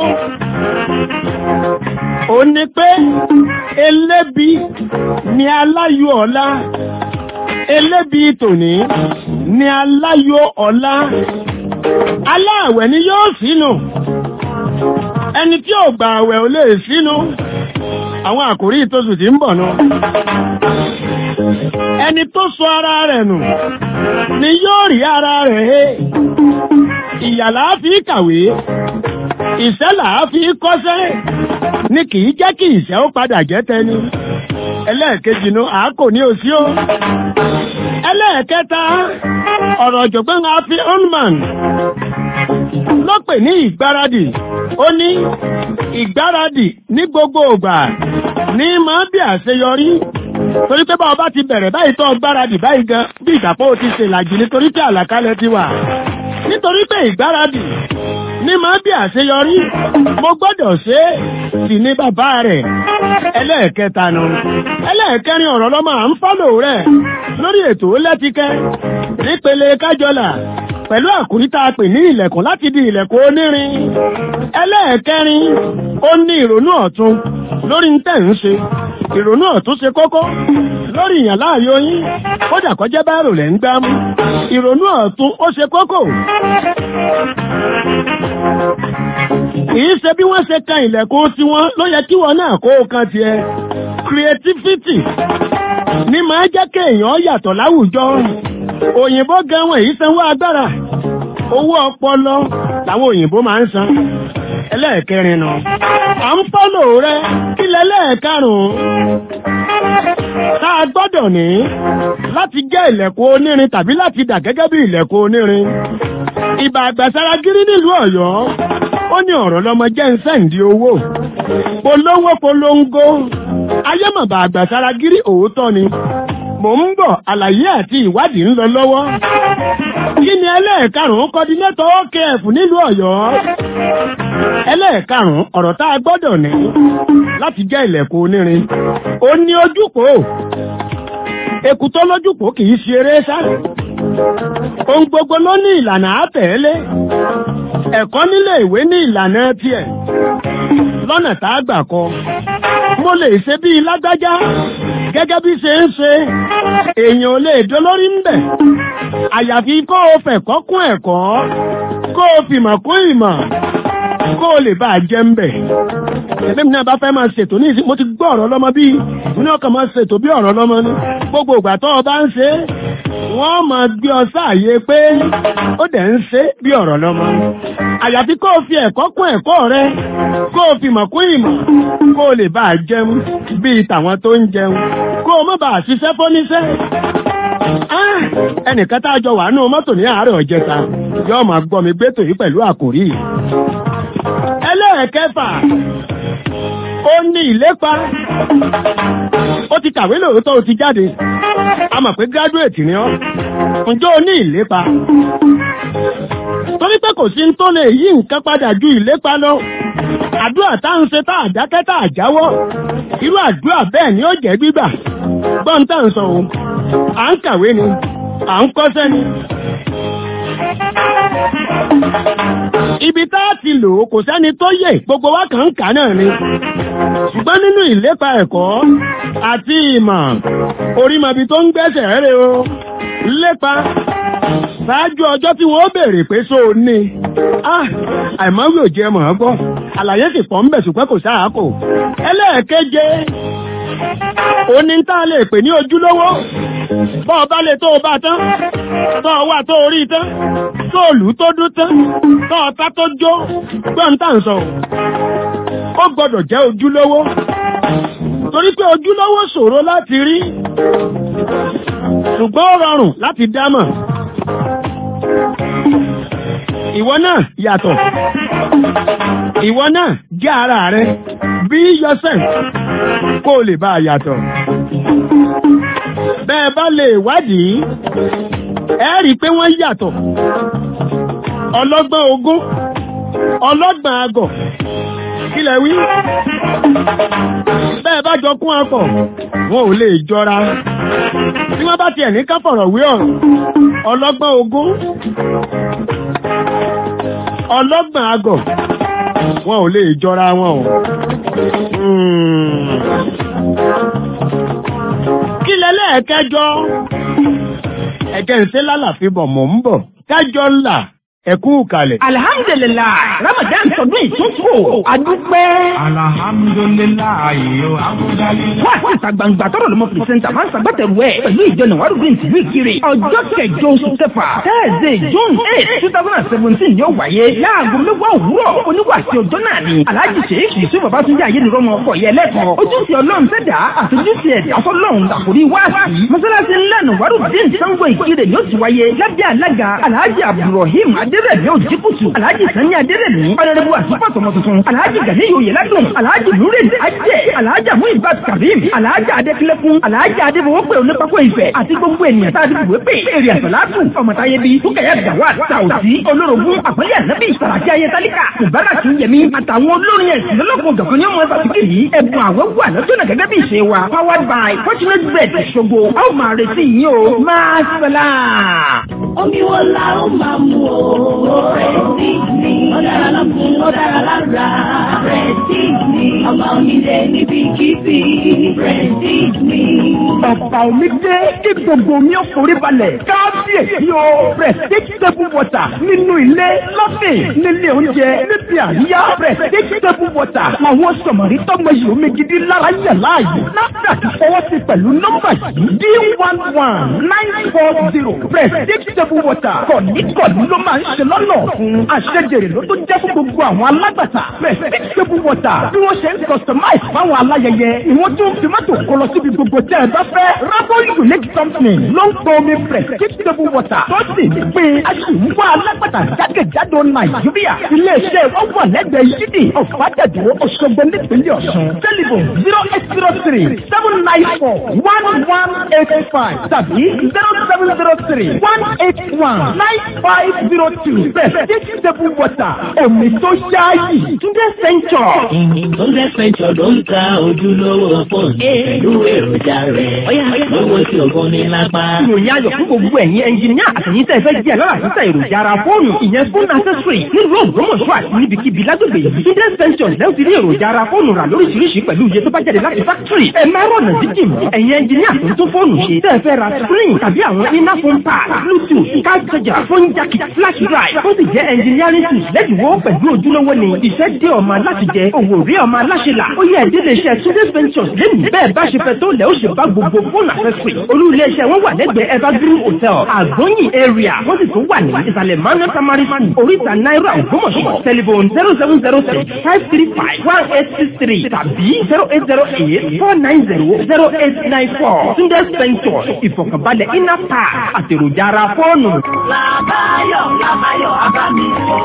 ó ní pé elébi ni aláyọ̀ ọ̀la elébi tòní ni aláyọ̀ ọ̀la aláàwẹ̀ ni yóò sínú ẹni tí ò gbà àwẹ̀ ò lè sínú àwọn àkòrí ìtòsù tí ń bọ̀ náà ẹni tó sọ ara rẹ̀ nù ni yóò rí ara rẹ̀ he ìyàlá fi kàwé ìṣẹ́là fi kọ́ṣẹ́ ni kì í jẹ́ kí ìṣẹ́ ó padà jẹ́ tẹni ẹlẹ́ẹ̀kejì nu àákò ní òsí o ẹlẹ́ẹ̀kẹta ọ̀rọ̀ ọ̀jọ̀gbọ́n afi onman ló pè ní ìgbáradì ó ní ìgbáradì ní gbogbo ògbà ní máa bí àṣeyọrí torí pé báwo bá ti bẹ̀rẹ̀ báyìí tó gbáradì báyìí gan bí ìgbàpọ̀ ti ṣe làjì nítorí pé àlàkalẹ̀ ti wà nítorí pé ìgbáradì ní máa bí àṣeyọrí mo gbọ́dọ̀ ṣe é sì ní bàbá rẹ̀ ẹlẹ́ẹ̀kẹta nu ẹlẹ́ẹ̀kẹrin ọ̀rọ̀ lọ́mọ à ń fọ́lò rẹ̀ lórí ètò lẹ́tíkẹ́ nípele kájọlà pẹ̀lú àkúrí tá a pè ní ilẹ̀kùn láti di ilẹ̀kùn onírin ẹlẹ́ẹ̀kẹrin ó ní ìrònú ọ̀tun lórí ń tẹ̀ ń ṣe ìrònú ọ̀tún ṣe kókó lórí ìyàn láàyò yín kódà kọjá báàrò lẹ́ ń gbá mú ìrònú ọ̀tún ó ṣe kókó kìí ṣe bí wọ́n ṣe kan ilẹ̀kùn tiwọn ló yẹ kí wọn náà kó o kan tiẹ̀ creativity ní máa jẹ́ kéèyàn yàtọ̀ láwùjọ òyìnbó gan wọn èyí sanwó agbára owó ọpọlọ làwọn òyìnbó máa ń san ẹlẹ́ẹ̀kẹrin nù à ń fọ́lò rẹ kí lẹ́lẹ́ẹ̀karùn-ún tá a gbọ́dọ̀ ní láti jẹ́ ilẹ̀kùn onírin tàbí láti dà gẹ́gẹ́ bí ilẹ̀kùn onírin ìbà àgbàsára-gírí nílùú ọ̀yọ́ ó ní ọ̀rọ̀ lọmọ jẹ́ ń sẹ́ǹdì owó polówó polongo ayémọ̀bà àgbàsára-gírí òótọ́ ni mò ń bọ̀ àlàyé àti ìwádìí ń lọ lọ́wọ́ kí ni ẹlẹ́ẹ̀karùn-ún kọ́dínétọ̀ OKF nílùú ọ̀yọ́ ẹlẹ́ẹ̀karùn-ún ọ̀rọ̀ tá a gbọ́dọ̀ ní láti jẹ́ ilẹ̀kùn onírin ó ní ojúpò èkú tó lójúpò kì í ṣe eré sá ohun gbogbo ló ní ìlànà àtẹ̀lé ẹ̀kọ́ nílé ìwé ní ìlànà tiẹ̀ lọ́nà tá a gbà kọ́ mo lè ṣe bíi lágbájá gẹ́gẹ́ bí ṣe ń ṣe èèyàn ò lè dolórí ń bẹ̀ àyàfi kó o fẹ̀kọ́ kún ẹ̀kọ́ kó o fìmọ̀ kún ìmọ̀ kó o lè bá a jẹ́ ń bẹ̀ ẹ̀fẹ́ mi náà bá fẹ́ máa ṣètò ní ìsìn mo ti gbọ́ ọ̀rọ̀ lọ́mọ bíi mo ní ọkàn máa ṣètò bí ọ̀rọ̀ lọ́mọ ní gbogbo ìgbà tó o bá ń ṣe wọ́n máa gbé ọ sáàyè pé ó dẹ̀ ń ṣe bí ọ̀rọ̀ lọ́mọ àyàfi kó o fi ẹ̀kọ́ kún ẹ̀kọ́ rẹ kó o fi mọ̀ kún ìmọ̀ kó o lè bá a jẹun bíi tàwọn tó ń jẹun kó o má bàa ṣiṣẹ́ fóníṣẹ́ ẹnìkan tá a jọ wà nù mọ́tò ní àárọ̀ ọ̀jẹta yóò máa gbọ́ mi gbẹ́tò yìí pẹ̀lú àkòrí ẹlẹ́ẹ̀kẹfà ó ní ìlépa ó ti kàwé lóòótọ́ ó ti jáde a mọ̀ pé gíráduwétì ni ọ́ ǹjẹ́ o ní ìlépa torí pé kò sí tó lè yí nǹkan padà ju ìlépa lọ àdúrà tá ń ṣe tá àdákẹ́ tá àjáwọ́ irú àdúrà bẹ́ẹ̀ ni ó jẹ́ gbígbà gbọ́n tá ń sọ òun à ń kàwé ni à ń kọ́ṣẹ́ ni ibi tá a ti lò ó kò sẹ́ni tó yẹ gbogbo wa kàn ń kà náà ni ṣùgbọ́n nínú ìlépa ẹ̀kọ́ àti ìmọ̀ orímọbi tó ń gbẹ́sẹ̀ rẹ̀ o lépa ṣáájú ọjọ́ tí wọ́n béèrè pé só o ní àìmọ́wé ò jẹ́ mọ̀ ọ́ gbọ́ àlàyé sì pọ̀ ń bẹ̀ ṣùgbọ́n kò sáà kò ẹlẹ́ẹ̀keje òní tá a lè pè ní ojúlówó bọ́ ọba lè tó o bá tán tọ́ ọ wà tó o rí tán tó o lù tó dún tán tọ́ ọta tó jó gbọ́n tá à ń sọ ó gbọ́dọ̀ jẹ́ ojúlówó torí pé ojúlówó ṣòro láti rí ṣùgbọ́n ó rọrùn láti dámọ̀ ìwọ náà yàtọ̀ ìwọ náà jẹ́ ara rẹ be yourself kó o lè bá a yàtọ̀ bẹ́ẹ̀ bá lè wádìí ẹ rí i pé wọ́n yàtọ̀ ọlọ́gbọ́n ogún ọlọ́gbọ́n agọ̀ kí lẹ wí bẹ́ẹ̀ bá jọ kún akọ̀ wọn ò lè jọra tí wọ́n bá tiẹ̀ ní ká fọ̀rọ̀ wé ọ̀rọ̀ ọlọ́gbọ́n ogún ọlọ́gbọ́n agọ̀ wọn ò lè jọra wọn o. kí lẹ́lẹ́ẹ̀kẹjọ ẹ̀kẹ́ ń ṣe lálàfin bọ̀ mọ̀ ń bọ̀ kẹjọ ńlá ẹ̀kú kalẹ̀. alhamdulilayi ramadan tọdún ìtúntò adúpẹ́. alhamdulilayi o amúdálí. wá sí ìta gbangba tọrọ lọmọ pìrìsẹńtà máa ń sàgbàtẹrù ẹ pẹ̀lú ìjọ nàwárùdín tìlú ìkirè ọjọ́ kẹjọ oṣù kẹfà tẹẹsẹ june eight two thousand and seventeen yóò wáyé láago mẹ́wàá òwúrọ̀ oníwàsí ọjọ́ náà ni alhaji sheikh yusuf babatunde ayélujára ọkọ yẹ lẹ́kọ̀ọ́ ojúṣe ọlọ́run sẹ́dá àtúnjúṣe ẹ̀dá fọlọ́run àkórí wáàsí mọ́sálásí ńlá nàwárùdín sango ìkirè ni ó ti wáyé lábẹ́ alága alhaji abdulrahim adérẹ̀mí òjìkùtù alhaji sani adérẹ̀mí ọ̀nàdẹ́bù àtúpọ̀ tọmọ tuntun alhaji gani oyè ládùn alhaji nurid ajẹ́ alhaji amu ibad karim alhaji adékilẹ́kùn alhaji adébọwọ́pẹ̀ onípákó ìfẹ́ àti gbogbo ènìyàn tá a ti bùwé pé èrè àsàlátù ọmọtáyé bíi túkẹ̀yà gàwá tàùsí olórogún àpẹẹrẹ ànábì sàràkí ayé tálíkà mubarak yẹmi àtàwọn olórin ẹ̀sìn lọ́lọ́kùn ọ̀dọ̀kan ní ọmọ ìfàsíkè yìí ẹ̀bùn àwẹ̀ wà lọ́jọ́nà gẹ́gẹ́ bí ìṣe wa powered by fortunate bread ṣogo a ó máa retí yín o máa sẹ́lá. Omi wo la ó máa mu o? Prestige ni. Ó dára lọ́kùn, ó dára lára. Prestige ni. Ọba onílé níbi kíbi. Prestige ni. ọ̀pá omi dé kí gbogbo omi ó forí balẹ̀ kábíyèsí o prestige table water nínú ilé lọ́sìn nílé oúnjẹ níbi àríyá prestige table water làwọn sọ̀mọ̀rí tọ́gbọ̀n yìí omi gidi lára yẹ̀ láàyè NAFDAC fọwọ́ sí pẹ̀lú nọ́mbà yìí d one one nine four zero prestige table water kọ̀ọ̀nìkọ̀ọ̀nì ló máa ń ṣe lọ́nà fún àṣẹjèrè ló tó jẹ́ fún gbogbo àwọn alágbàtà prestige table water bí wọ́n ṣe ń customize fáwọn aláyẹyẹ ìwọ́n tún fi mọ́tò kọ lọ síbi gbogbo tẹ́ ẹ bá fẹ́ Rabo unique company ló ń pọ omi prestige table water tó sì ń pè é aṣèwọ́ alágbàtà jákèjádò Nàìjíríà iléeṣẹ́ wọn wà lẹ́gbẹ̀ẹ́ yídì ọ̀fàdàdó Òṣogbo nípínlẹ̀ Ọ̀ṣun tẹlifon zero eight zero three seven nine four one one eight five tàbí zero seven zero three one eight one nine five zero two prestige table water omi tó ṣáàyè Túndé Central. Túndé Central ló ń ta ojúlówó fóònù pẹ̀lú èròjà rẹ̀. Lówó tí ògùn ní lápá. ìròyìn ayọ̀ fún gbogbo ẹ̀yin ẹnjìníà àtẹ̀yìn tẹ́ fẹ́ jẹ́ lọ́la títà èròjà ara fóònù ìyẹn fún accessory nílùú Ògbómọ̀ṣọ́ àti níbikíbi lágbègbè yìí. Túndé Central lẹ́yìn ti rí èròjà ara fóònù rà lóríṣiríṣi pẹ̀lú iye tó bá jáde láti factory. ẹ má rọ̀nà jíjìn mọ́. ẹ̀yin ẹnjìníà tó ń tún fóònù ṣe tẹ́ fẹ́ ra screen tàbí àwọn iná phone pad bluetooth card charger phone jack flash drive tó sì jẹ́ engineering tools lẹ́dínwó pẹ̀lú ojúlówó ni iṣẹ́ dé ọmọ aláṣẹ jẹ òwò rí ọmọ aláṣẹ là ó yẹ ẹ̀dínlẹ̀ iṣẹ́ Túndé Ventures lẹ́nu bẹ́ẹ̀ bá ṣe fẹ́ tó lẹ́ ó ṣe bá gbogbo fóònù accessory olú iléeṣẹ́ wọn wà lẹ́gbẹ̀ẹ́ evergreen hotel àgbóyìn area wọ́n sì tún wà ní ìsàlẹ̀ manu tamari school oríta náírà ògbómọ̀ṣọ́ telephone zero seven zero six five three five one eight six three tàbí zero eight zero eight four nine zero zero eight nine four Túndé Ventures ìfọ̀kànbalẹ̀ iná pa àtèròjà ara fóònù. Làbáyọ̀ Làbáyọ̀ Abámi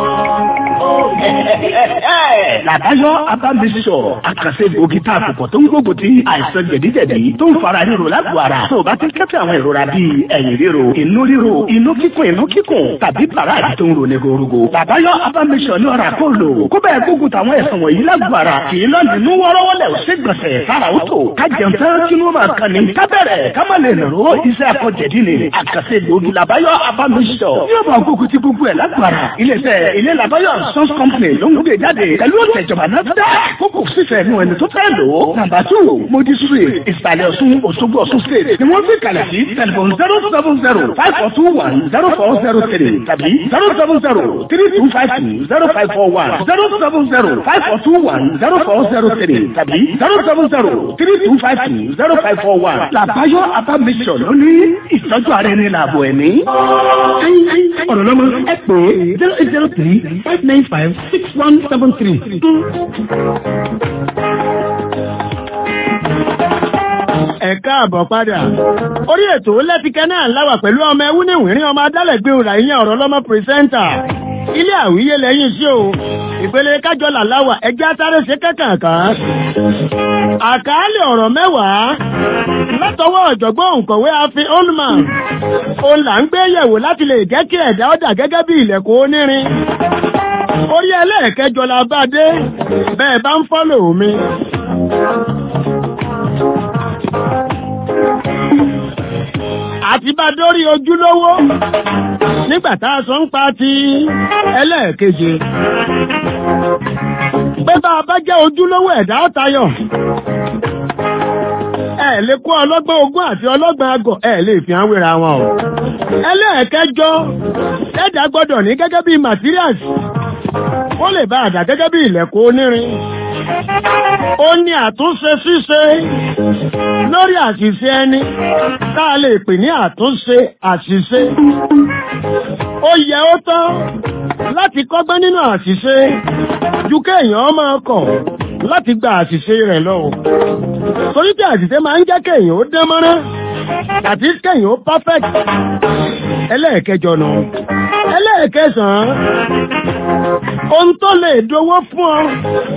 Làbáyọ̀ Abámbèsí sọ̀rọ̀. Àkànṣe gbòógì tá a kò pọ̀ tó ń gbógun ti àìsàn jẹ̀díjẹ̀dí tó ń fara ríro lágbo ara. Tó o bá ti kẹ́tọ̀ àwọn ìrora bíi ẹ̀yìn ríro, inú ríro, inú kíkùn, inú kíkùn, tàbí pàràdì tó ń ro ní gorogo. Làbáyọ̀ Abámbèsí ní ọ̀rà kò lò. Kó bẹ́ẹ̀ gbógun táwọn ẹ̀sán wọ̀nyí lágbo ara. Kì í lọ nínú wọ́rọ́wọ́lẹ̀ ò ṣègbọ̀nsẹ̀ sára ó tò. Ká jẹun tán kí ló máa kan ní. Ká bẹ̀rẹ̀ ká má lè nàró iṣẹ́ akọ̀jẹ̀dí ni. Àkànṣe gbòógì Làbáyọ̀ Abámbèsí sọ̀. Yóò bá gbógun ti gbogbo ẹ̀ lágbo ara. Ilé-iṣẹ́ ilé Làbáyọ̀ Sons Company ló ń gbé jáde pẹ̀lú ọ̀tẹ̀ ìjọba náà dá kókò fífẹ́ nu ẹni tó fẹ́ lò ó. nàmbà tù modi street ìsàlẹ̀ ọ̀ṣun òṣogbo ọ̀ṣun state ni wọ́n fi kalẹ̀ sí tẹlifon zero seven zero five four two one zero four zero three tàbí zero seven zero three two five two zero five four one zero seven zero five four two one zero four zero three tàbí zero seven zero three two five two zero five four one. làbáyọ abamisọ̀ ló ní ìtọ́jú ara ẹni làbọ̀ ẹ̀mí. ọ̀rọ̀ lọ́mọ ẹ pè é zero eight zero three five nine five six one seven three. ẹ káàbọ̀ padà. orí ètò lẹ́tìkẹ́ náà láwà pẹ̀lú ọmọ ẹwú ní ìwìrín ọmọ adálẹ̀gbé òrà ìyẹn ọ̀rọ̀ lọ́mọ pírẹsẹ́ńtà. ilé àwíyé lẹ́yìn sí o ìpele kájọlà láwà ẹjẹ́ atáré ṣe kẹ́kànkan. àkàálẹ̀ ọ̀rọ̀ mẹ́wàá látọwọ́ ọ̀jọ̀gbọ́n òǹkọ̀wé afin olman òun là ń gbé yẹ̀wò láti lè jẹ́ kí ẹ̀dá ọ̀dà gẹ́gẹ́ bí ilẹ̀kùn onírin orí ẹlẹ́ẹ̀kẹjọ la bá dé bẹ́ẹ̀ bá ń fọ́lò mi. àti bá dórí ojúlówó nígbà tá a sọ ń pa ti ẹlẹ́ẹ̀keje. pé bá a bá jẹ́ ojúlówó ẹ̀dá ọ̀tayọ̀ ẹ lè kó ọlọ́gbọ́n ogún àti ọlọ́gbọ́n agọ̀ ẹ lè fi hàn wéra wọn o. ẹlẹ́ẹ̀kẹjọ ẹ̀dá gbọ́dọ̀ ní gẹ́gẹ́ bí materials ó lè bá àdá gẹ́gẹ́ bí ilẹ̀kùn onírin. ó ní àtúnṣe ṣíṣe lórí àṣìṣe ẹni tá a lè pè ní àtúnṣe àṣìṣe. ó yẹ ó tán láti kọ́gbọ́n nínú àṣìṣe ju kéèyàn máa kọ̀ láti gba àṣìṣe rẹ̀ lọ. torí tí àṣìṣe máa ń jẹ́ kéèyàn ó dán mọ́rán àti kéèyàn ó perfect ẹlẹ́ẹ̀kẹjọ nù. ẹlẹ́ẹ̀kẹsàn-án ohun tó lè dowó fún ọ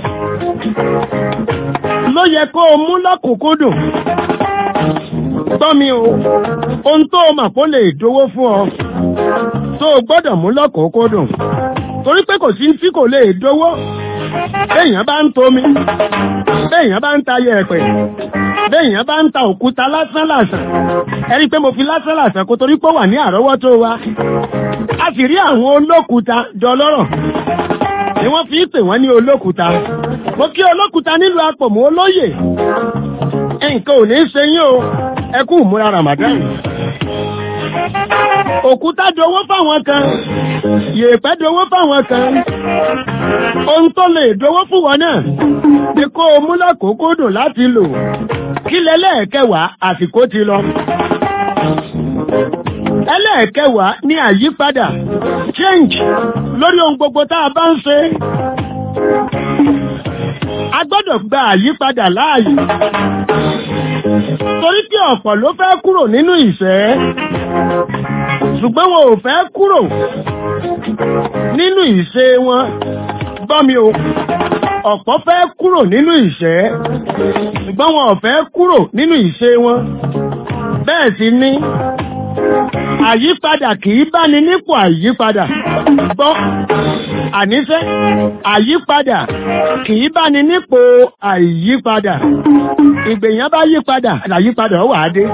ló yẹ kó o mú lọ́kùnkúndùn gbọ́ mi o ohun tó o mà kó lè dowó fún ọ tó o gbọ́dọ̀ mú lọ́kùnkúndùn torí pé kò sí tí kò lè dowó béèyàn bá ń tomi béèyàn bá ń ta yẹ̀pẹ̀ béèyàn bá ń ta òkúta lásán lásán ẹ rí i pé mo fi lásán lásán kó torí pé ó wà ní àrọ́wọ́tó wa a sì rí àwọn olókùúta dọlọ́rọ̀ ni wọ́n fi ń pè wọ́n ní olókùúta mo kí olókùúta nílùú apòmù olóyè nǹkan ò ní í ṣe yín o ẹ kú ìmúra Ramadan òkúta dowó fáwọn kan yèèpẹ̀ dowó fáwọn kan ohun tó lè dowó fún wọn náà ni kó o mú lákòókò dùn láti lò kí lẹ́lẹ́ẹ̀kẹwàá àsìkò ti lọ ẹlẹ́ẹ̀kẹwàá ní àyípadà change lórí ohun gbogbo tá a bá ń ṣe a gbọ́dọ̀ gba àyípadà láàyè torí pé ọ̀pọ̀ ló fẹ́ kúrò nínú ìṣẹ́ ṣùgbọ́n wọn ò fẹ́ kúrò nínú ìṣe wọn gbọ́ mi o ọ̀pọ̀ fẹ́ kúrò nínú ìṣẹ́ ṣùgbọ́n wọn ò fẹ́ kúrò nínú ìṣe wọn bẹ́ẹ̀ sì ni àyípadà kì í bá ní nípò àyípadà gbọ́ àníṣẹ́ àyípadà kì í bá ní nípò àyípadà ìgbèyàn bá yípadà àyípadà wà á dé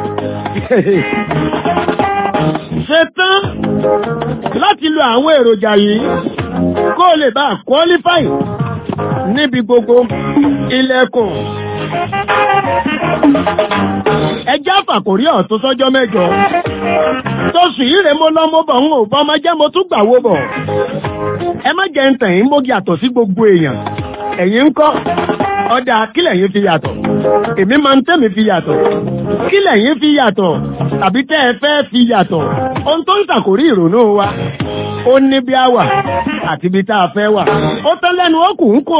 ṣe tán láti lo àwọn èròjà yìí kó o lè bá qualify níbi gbogbo ilẹ̀kùn ẹjẹ́ àfàkórí ọ̀tún sọ́jọ́ mẹ́jọ tóṣù yìí rè mo lọ́mọ bọ̀ ń ò bọ́ ọmọ jẹ́ mo tún gbàwó bọ̀ ẹ má jẹ́ ń tàn yín mógi àtọ̀ sí gbogbo èèyàn ẹ̀yin ń kọ́ ọ̀dà kílẹ̀ yín fi yàtọ̀ èmi máa ń tẹ́mi fi yàtọ̀ kílẹ̀ yín fi yàtọ̀ tàbí tẹ́ ẹ fẹ́ fi yàtọ̀ ohun tó ń ṣàkórí ìrònú wa ó ní bí a wà àti ibi tá a fẹ́ wà ó tán lẹ́nu ó kù ń kó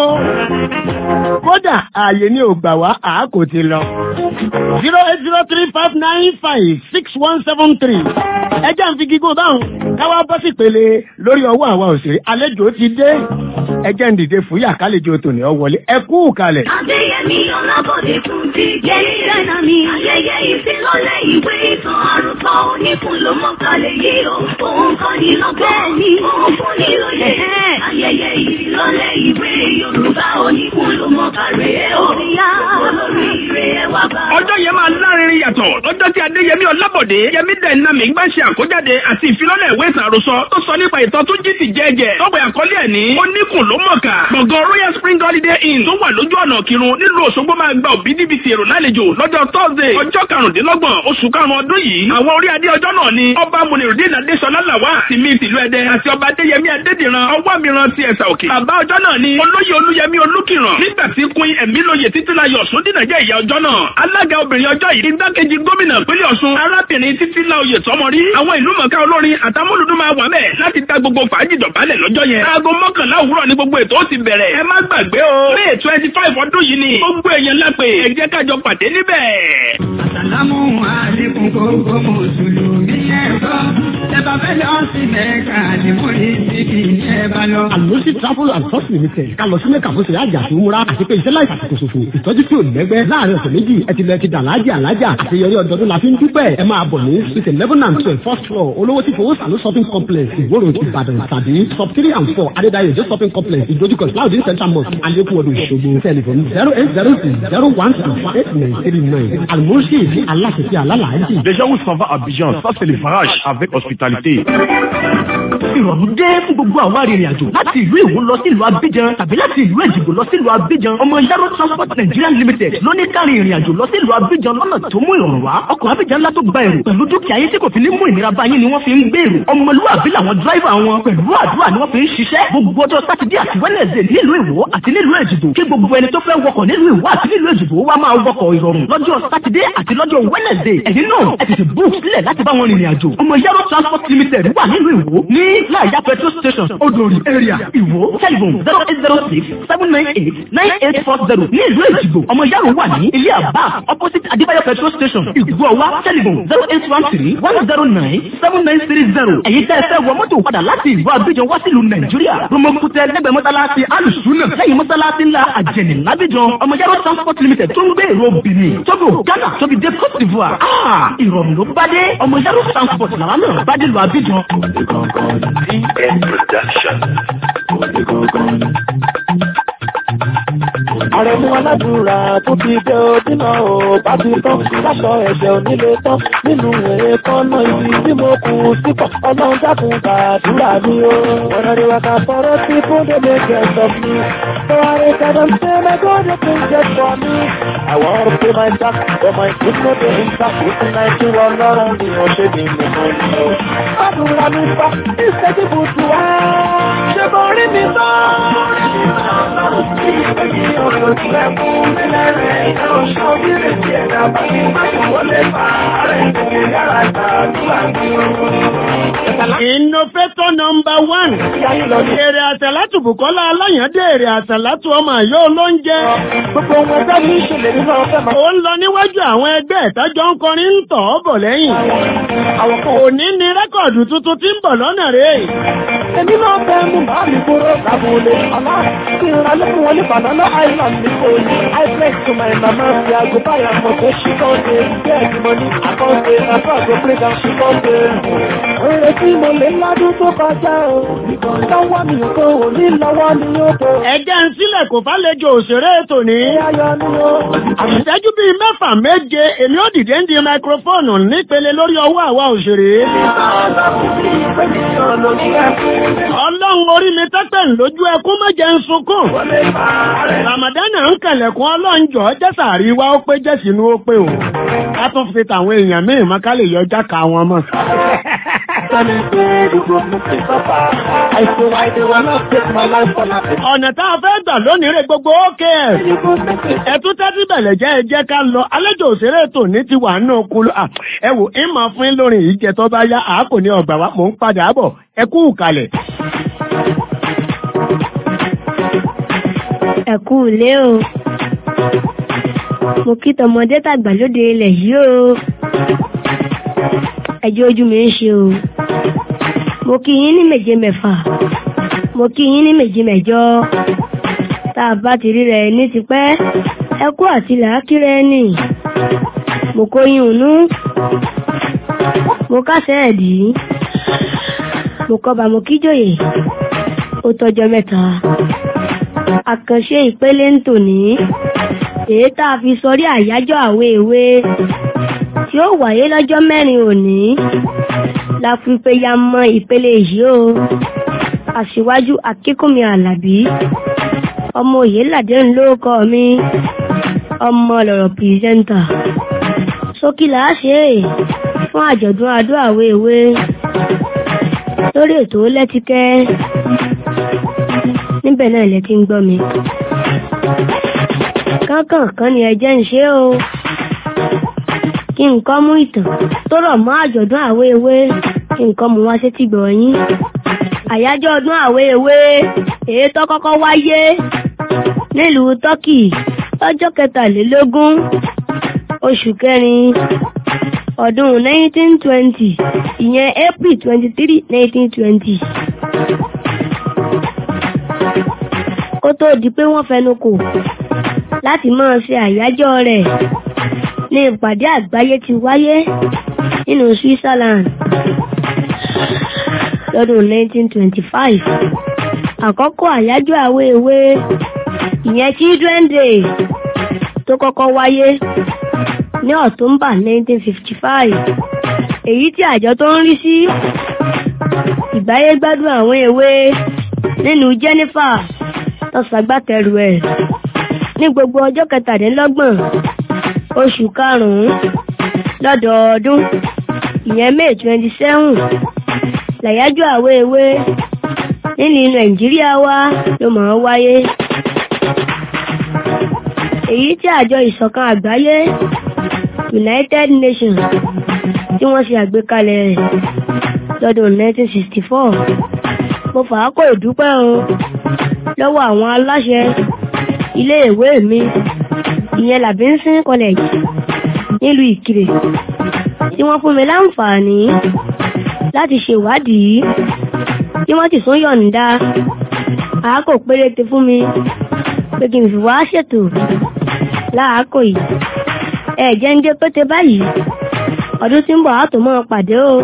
kódà ààyè ni ò gbà wá àákò ti lọ zero eight zero three five nine five six one seven three ẹjẹ́ ń fi gígùn báwọn káwá bọ́ sí pele lórí ọwọ́ àwa òṣèré àlejò ti dé ẹjẹ́ ń dìde fúyà kálejò tòní ọ wọlé ẹ kú kalẹ̀. Adéyẹmí Ọlábọ̀dé tún ti jẹ́ ìdáná mi. Ayẹyẹ ìfilọ́lẹ̀ ìwé ìtàn àròsọ oníkun ló mọ̀ kalẹ̀ yìí o. Òun kọ́ ni lọ́gbọ́n mi. Òun fún ni lóye. Ayẹyẹ ìfilọ́lẹ̀ ìwé Yorùbá oníkun ló mọ̀ kalẹ̀ o. Olórí ire ẹ wá bá. ọjọ́ yẹn máa lárinrin yàtọ̀ lọ́jọ́ tí adéyẹmí ọlábọ̀dé yẹmí dẹ̀nà mi gbà ṣe àkójáde àti ìfilọ́lẹ̀ ìwé ìtàn àròsọ tó sọ nípa ìtàn tó jí ti jẹ́jẹ́ tọ́pẹ̀ àkọlé ẹ̀ ní oníkùn ló mọ̀ọ́kà gbọ̀ngàn royal spring holiday inn tó wà lójú ọ̀nà kírun nílùú òṣogbo máa gba òbítíbitì èrò lálejò lọ́jọ́ thursday ọjọ́ karùndínlọ́gbọ̀n oṣù karùn-ún ọdún yìí àwọn orí adé ọjọ́ náà ni ọba munirudin adéṣọlá làwà ti mi tìlú ẹdẹ àti ọba adéyẹmí adédìran ọwọ́ mìíràn ti ẹ̀sà òkè bàbá ọjọ́ náà ni olóyè olúyẹmí olúkìràn nígbà tí queen ẹ̀mí lóye títílayọ̀ sódìnà jẹ́ ìyá ọjọ́ náà alága obìnrin ọjọ́ yìí igbákejì gómìnà pínlẹ̀ ọ̀ṣun arábìnrin títílayọ̀ tọmọrí àwọn ìlú mọ̀ká olórin àtàmúlùdún máa wà mẹ́ láti dá gbogbo fàájì dọ̀bálẹ̀ lọ́jọ́ yẹn aago mọ́kànlá òwúrọ̀ ni gbogbo ètò ó ti bẹ̀rẹ̀ ẹ má gbàgbé o may twenty five ọdún yìí ni gbogbo èèyàn lápè ẹ jẹ́ kájọ pàdé níbẹ̀. Àsàlámù àlékún gbogbo mùsùlùmí ẹ̀kọ́. Ẹ̀bà fẹ́ lọ sí Mẹ́ka ní múrí síbi ní ẹ̀bà lọ. àlùsí travel and tours limited ká lọ sí mẹ́ka fún ṣẹlẹ̀ àjà tó múra àti pé iṣẹ́ láì fàṣìkò ṣòfò ìtọ́jú tí ò lẹ́gbẹ́ láàrin ọ̀sẹ̀ méjì ẹ ti lẹ ti dàlájà alájà àṣeyọrí ọdọọdún la fi ń dúpẹ́ ẹ máa bọ̀ ní suite eleven and twelve first floor olówó tí fowó sàlú shopping complex ìwòrò ìbàdàn tàbí sub three and four adédáyé jẹ́ shopping complex ìdójúkọ cloudin central mosque alẹ́kùn ọdún ìṣògo telephone zero eight zero six zero one two eight nine three nine almoshi aláṣẹṣẹ alálàájì. Déjà où s'en va Abidjan, ça c'est le farage avec hospitalité. ìrọ̀rùn dé fún gbogbo àwọn arìnrìn àjò láti ìlú Ìwó lọ sí ìlú Abidjan tàbí láti ìlú Èjìgbò lọ sí ìlú Abidjan ọmọ Yaro Transport Nigeria Limited ló ní kárí ìrìn àjò lọ sí ìlú Abidjan lọ́nà tó mú ìrọ̀rùn wá ọkọ̀ Abidjan ńlá tó gba èrò pẹ̀lú dúkìá yín tí kò fi ní mú ìnira bá yín ni wọ́n fi ń gbé èrò ọmọlúwàbí làwọn dráìvà wọn pẹ̀lú àdúrà ni wọ́n fi ń ṣiṣẹ́ gbogbo ọjọ́ sátidé àti wẹ́nẹ̀sẹ̀ nílùú Ìwó àti nílùú Èjìgbò kí gbogbo ẹni tó fẹ́ wọkọ̀ nílùú Ìwó àti nílùú Èjìgbò wá máa wọkọ̀ ìrọ̀rùn lọ́jọ́ sátidé àti lọ́jọ́ wẹ́nẹ̀sẹ̀ ẹ̀yin náà ẹ tètè bú sílẹ̀ láti bá wọn rìnrìn àjò ọmọ Yaro Transport Limited wà nílùú Ìwó ní láàyà petrol station odòrì area ìwó telephone zero eight zero six seven nine eight nine eight four zero ní ìlú èjìgbò ọmọ yàrá wà ní ilé àbá opposite adébáyọ̀ petrol station ìgbọ̀wá telephone zero eight one three one zero nine seven nine three zero èyí tẹ́ ẹ fẹ́ wọ mọ́tò padà láti ìlú abidjan wá sílùú nàìjíríà romokutẹ lẹ́gbẹ̀ẹ́ mọ́sálásí alùsùnà lẹ́yìn mọ́sálásí ńlá àjẹnì lábíjan ọmọ yàrá transport limited tó ń gbé èrò benin tóbi ghana tóbi dé cote d'ivoire ah ìrọ̀rùn ló bá dé ọmọ yàrá transport làwọn náà bá dé lu abidjan. Àrẹ̀mú aládùúrà tó ti dé ojúnà ò bá ti tán láṣọ ẹ̀ṣẹ̀ onílé tán nínú èékánná ibi tí mo kù sípò ọlọ́run dákun gbàdúrà mi o. Ọ̀nà ìwàkà fọ́rọ́ sí fún délé gẹ̀ẹ́sọ̀ mi. So I record and say my God you can get for me. I want to pay my tax for my good no dey impact with the night you ọlọ́run ni ó ṣe ní mímọ́ ni o. Gbàdúrà mi fa ìṣẹ́jú bùtù wá. Ṣé mo rí mi sọ? Innovator number one. Èrè àtàlátù Bùkọ́lá Aláyàndé èrè àtàlátù ọmọ àyọ́ olóúnjẹ. Gbogbo wọn ẹgbẹ́ mi ṣèlè nínú ọ̀fẹ́ máa. Ó ń lọ níwájú àwọn ẹgbẹ́ ìtọ́jọ́ ń kọrin ń tọ̀ ọ́ bọ̀ lẹ́yìn. Òní ni rẹ́kọ̀dù tuntun tí ń bọ̀ lọ́nà rẹ̀. Èmi náà fẹ́ mú màá mi kúrò lábúlé. Ọlá kí n ra lẹ́kùn wọn ní Banana Island ní Kòyí. I flex to my mama fi aago báyà mọ̀ pé ṣì kàn dé. Bẹ́ẹ̀ ni mo ní àkọ́ǹdé àbá àgbo play down ṣì kàn dé. Oore tí mo lè ládùn tó kọjá o. Lọ́wọ́ mi ò tó o ní lọ́wọ́ mi ò tó. Ẹ̀jẹ̀ ń sílẹ̀ kò fálejò òṣèré tòní. Ayọ̀ ni o. Ìṣẹ́jú bíi mẹ́fà méje èmi ò dìde ń di máikrófóònù nípele lórí ọwọ́ àwa òṣèré. Ọlọ́run orí mi tẹ́tẹ̀ ń lójú ẹkún mẹ́jẹ ń sunkún. Ramadana ń kẹlẹ̀kùn ọlọ́njọ́ jẹ́sàrí wa ó pé jẹ́sìnú ó pé o. Ká tún fi tàwọn èèyàn míì mọ́ ká lè yọjá ka wọn mọ́. Ọ̀nà tá a fẹ́ gbà lónìí rẹ̀ gbogbo ókè ẹ̀. Ẹ̀tún tẹ́tí bẹ̀lẹ̀ jẹ́ ẹ jẹ́ ká lọ. Àlejò òṣèré tòní ti wà nínú kulu. Ẹ wò ń máa fún yín lórin yìí jẹ tó bá yá àákò ní ọgbà wa. Mò ń padà bọ̀. Ẹ kú ìkàlẹ̀. Ẹ kú ilé o. Mo kí tọmọdé tàgbà lóde ilẹ̀ yìí o. Ẹjọ́ ojú mi ń ṣe o. Mo kí yín ní méje mẹ́fà. Mo kí yín ní méje mẹ́jọ. Tá a bá ti ríra ẹni ti pẹ́. Ẹ kú àti làákìrẹ́ nì. Mo kó yín ònú. Mo kásẹ̀ ẹ̀dí. Mo kọba mo kíjòyè. Ó tọjọ́ mẹ́ta àkànṣe ìpele ń tòní èyí tá a fi sọrí àyájọ́ àwé ìwé tí ó wáyé lọ́jọ́ mẹ́rin òní la fi pe ya mọ ìpele yìí o aṣíwájú akínkùnmi alábí ọmọ òye làdé ń lóókọ mi ọmọ lọ̀rọ̀ pìrìsẹ́ńtà sókí là á ṣe é fún àjọ̀dún adó àwé ìwé lórí ètò lẹ́tíkẹ́ níbẹ̀ náà lẹ ti ń gbọ́ mi. kánkànkan ni ẹjẹ́ ń ṣe o. kí nǹkan mú ìtàn tó rọ̀ mọ́ àjọ̀dún àwé ewé kí nǹkan mú wá sétí gbọ̀ yín. àyájọ́ ọdún àwé ewé èyí tó kọ́kọ́ wáyé nílùú tọ́kì lọ́jọ́ kẹtàlélógún oṣù kẹrin ọdún 1920 ìyẹn april 23 1920. kó tó di pé wọ́n fẹnu kò láti máa ṣe àyájọ́ rẹ̀ ní ìpàdé àgbáyé ti wáyé nínú Switzerland lọ́dún 1925 àkọ́kọ́ àyájọ́ àwé ewé ìyẹn Children Day tó kọ́kọ́ wáyé ní October 1955 èyí tí àjọ tó ń rí sí ìgbáyégbádùn àwọn èwe nínú Jennifer tó ṣagbátẹrù ẹ̀ ní gbogbo ọjọ́ kẹtàdínlọ́gbọ̀n oṣù karùn-ún lọ́dọọdún ìyẹn May twenty seven làyájọ́ àwé ewé nílùú Nàìjíríà wa ló máa ń wáyé èyí tí àjọ ìṣọ̀kan àgbáyé United Nations tí wọ́n ṣe àgbékalẹ̀ rẹ̀ lọ́dún 1964 mo fà á kó ìdúpẹ́ o lọ́wọ́ àwọn aláṣẹ iléèwé mi ìyẹn Labinsin College nílùú Ìkirè tí wọ́n fún mi láǹfààní láti ṣèwádìí tí wọ́n ti tún yọ̀ǹda àákò péréte fún mi pé kí n fi wá ṣètò láàákò yìí ẹ̀jẹ̀ ń gé pété báyìí ọdún tí ń bọ̀ á tó mọ́ pàdé o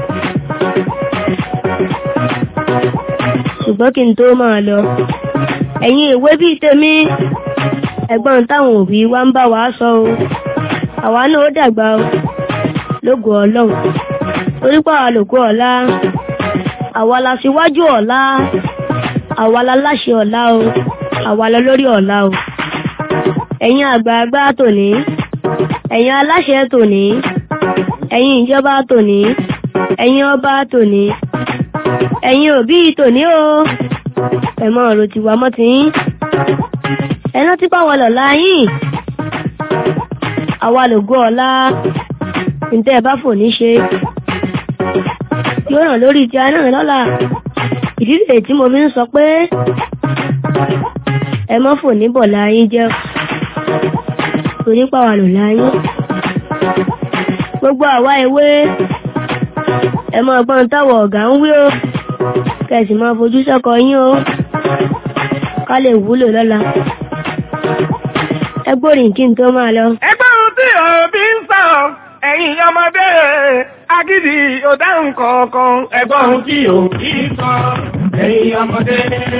ṣùgbọ́n kí n tó máa lọ ẹ̀yin ìwé bíi tèmi ẹ̀gbọ́n táwọn òbí wa ń bá wa sọ o àwa náà ó dàgbà o lógo ọlọ́run torí pé àwa lògo ọ̀la àwa la síwájú ọ̀la àwa la láṣẹ ọ̀la o àwa la lórí ọ̀la o ẹ̀yin àgbààgbà tòní ẹ̀yin aláṣẹ tòní ẹ̀yin ìjọba tòní ẹ̀yin ọba tòní ẹ̀yin òbí tòní o ẹ̀mọ́ ọ̀rọ̀ ti wà mọ́ ti yín ẹ̀nà tí pàwọ̀ lọ̀la yín àwa lògo ọ̀la ǹtẹ́ ẹ̀ bá fò ní ṣe yóò ràn lórí ti aná lọ́la ìdílé tí mo fi ń sọ pé ẹ mọ́ fò ní bọ̀lá yín jẹ́ torí pàwọ̀ lọ̀la yín gbogbo àwa ewé ẹ mọ ọgbọ́n táwọn ọ̀gá ń wí o kẹsì máa fojú sọ́kọ yín o ká lè wúlò lọ́la ẹ gbórin kí n tó máa lọ. ẹgbẹ́ ohun tí òbí ń sọ ẹ̀yin ọmọdé agídí ọ̀dáhùn kọ̀ọ̀kan ẹgbẹ́ ohun tí òbí ń sọ ẹ̀yin ọmọdé.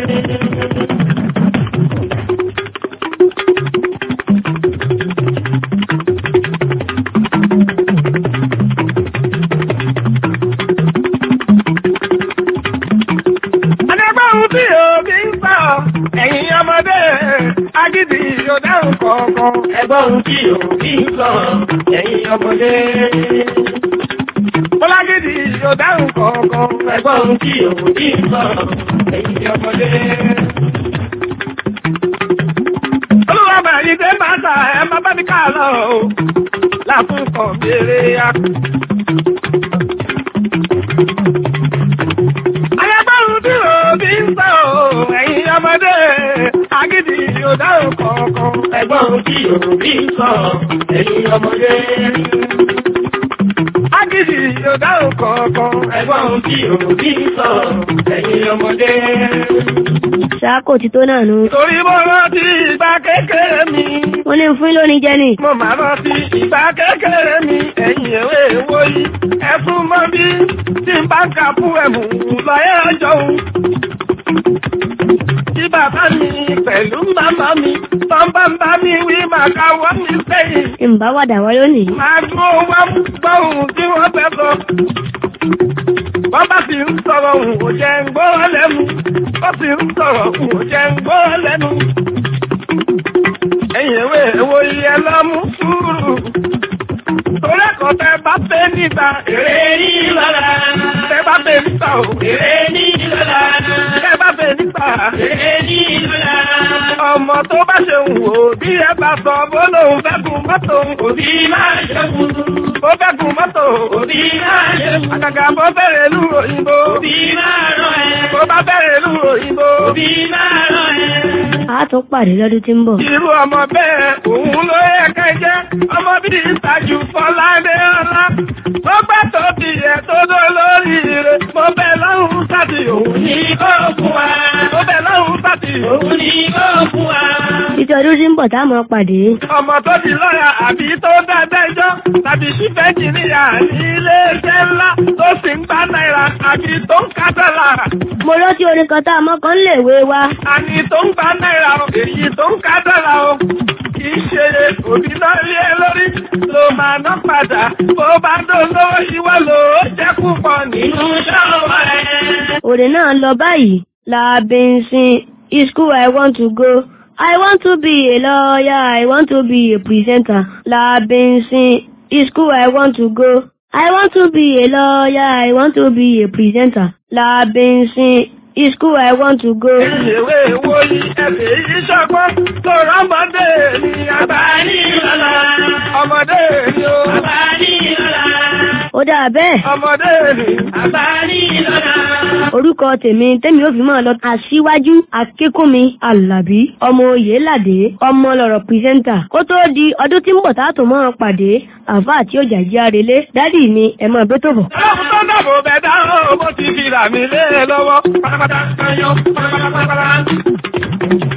Ẹgbẹ́ ohun tí òbí ń sọ ẹ̀yin ọmọdé agídí ọ̀dáhùn kọ̀ọ̀kan ẹgbẹ́ ohun tí òbí ń sọ ẹ̀yin ọmọdé. Bọ́lágídí ọ̀dáhùn kọ̀ọ̀kan ẹgbẹ́ ohun tí òbí ń sọ ẹ̀yin ọmọdé. Olúwa bàyí dé bàtà ẹ má bá mi ká lọ o láfún kan béèrè ya. Ayábáhùn tí òbí ń sọ ẹ̀yin ọmọdé agídí ọ̀dáhùn kọ̀ọ̀kan ẹgbọ́n tí òbí ń sọ ẹ̀yin ọmọdé. Agídí ọ̀dáhùn kọ̀ọ̀kan ẹgbọ́n tí òbí ń sọ ẹ̀yin ọmọdé. ṣáàkò tí tó náà nu. Torí mo rántí ìgbà kékeré mi. wọ́n ní fún lónìí jẹ́ ni. Mo máa rántí ìgbà kékeré mi ẹ̀yìn ewé èwo yìí. Ẹ̀fún mọ́ bí tí n bá ń kà fún ẹ̀mú lọ́yẹ̀ ọjọ́ òun. Tí bàbá mi pẹ̀lú màmá mi tán bá ń bá mi wí màá ká wọ́n mi sẹ́yìn. ìmbá wàdà wọ́n lónìí. Màá dúró wá gbọ́ ohun tí wọ́n fẹ́ sọ. Wọ́n bá sì ń sọ̀rọ̀ òun ò jẹ́ ń gbọ́ lẹ́nu. Wọ́n sì ń sọ̀rọ̀ òun ò jẹ́ ń gbọ́ lẹ́nu. Ẹ̀yin ewé èwo iye lọ́mú sùúrù. Torí ẹ̀kọ́ tẹ bá pé nígbà èrè ní lọ́la. Tẹ bá pé nígbà ò èrè ní lọ́la. Tẹ bá pé nígbà èrè ní lọ́la. Ọmọ tó bá ṣe ń wò bí ẹ bá sọ bó lóun fẹ́ gun mọ́tò òbí máa ṣe kú. Bó fẹ́ gun mọ́tò òbí máa ṣe kú. Àgàgà bó bẹ̀rẹ̀ lú òyìnbó. Òbí máa rán ẹ. Bó bá bẹ̀rẹ̀ lú òyìnbó. Òbí máa rán ẹ. a tún pàdé lọ́dún tí ń bọ̀. Irú ọmọ bẹ́ẹ̀ òun ló yẹ ká jẹ́ ọmọ bíi ìtajú Fọládé ọlá. Mo bá tóbi ẹ̀ tó dó lórí rẹ̀. Mo bẹ̀ lọ́hùn sátì òun ní kó fún wa. Mo bẹ̀ lọ́hùn sátì òun ní kó fún wa. títí ọdún tí ń bọ̀ tá a máa pàdé. Ọmọ tó di lọ́yà àbí tó dábẹ́jọ́ tàbí ṣífẹ́ jìnnìyà ní ilé-iṣẹ́ ńlá tó sì ń gbá náírà àbí tó ń ká dọ́là. mo rántí orin kan tá a mọ́ kan lè wé wa. Àní tó ń gbá náírà o, èyí tó ń ká dọ́là o. Kì í ṣe òbí náà lé ẹ lórí ló máa ná padà. Bó bá dùn lówó ìwọ lò ó jẹ́ púpọ̀ nínú ṣọ́ọ̀bù ẹ̀. òrè náà lọ báyìí. Labinsin is school I want to go. I want to be a lawyer. I want to be a presenter. Labinsin is school I want to go. I want to be a lawyer. I want to be a presenter. Labinsin is school I want to go. Ìyèwé wo yí ẹ̀fẹ̀ yìí ṣọgbọ́n tó rọ́mọdé ni àgbà ní ìlọ́la. Ọmọdé ni ó. Àgbà ní ìlọ́la. ó dáa bẹ́ẹ̀. ọmọdé ni àgbà ní lọ́la. orúkọ tèmi tèmi ò fi máa lọ aṣíwájú akínkúnmi alábí ọmọ oyèládé ọmọ lọ̀rọ̀ pírẹsẹńtà kó tó di ọdún tí ń bọ̀ tá a tó máa pàdé àfa àti ọjà jí arelé dádì mi ẹ máa bẹ́ tó bọ̀. ọlọ́run tó dàbò bẹ̀ dá o bó ti fi rà mí lé e lọ́wọ́ pátápátá kanyan pátápátá.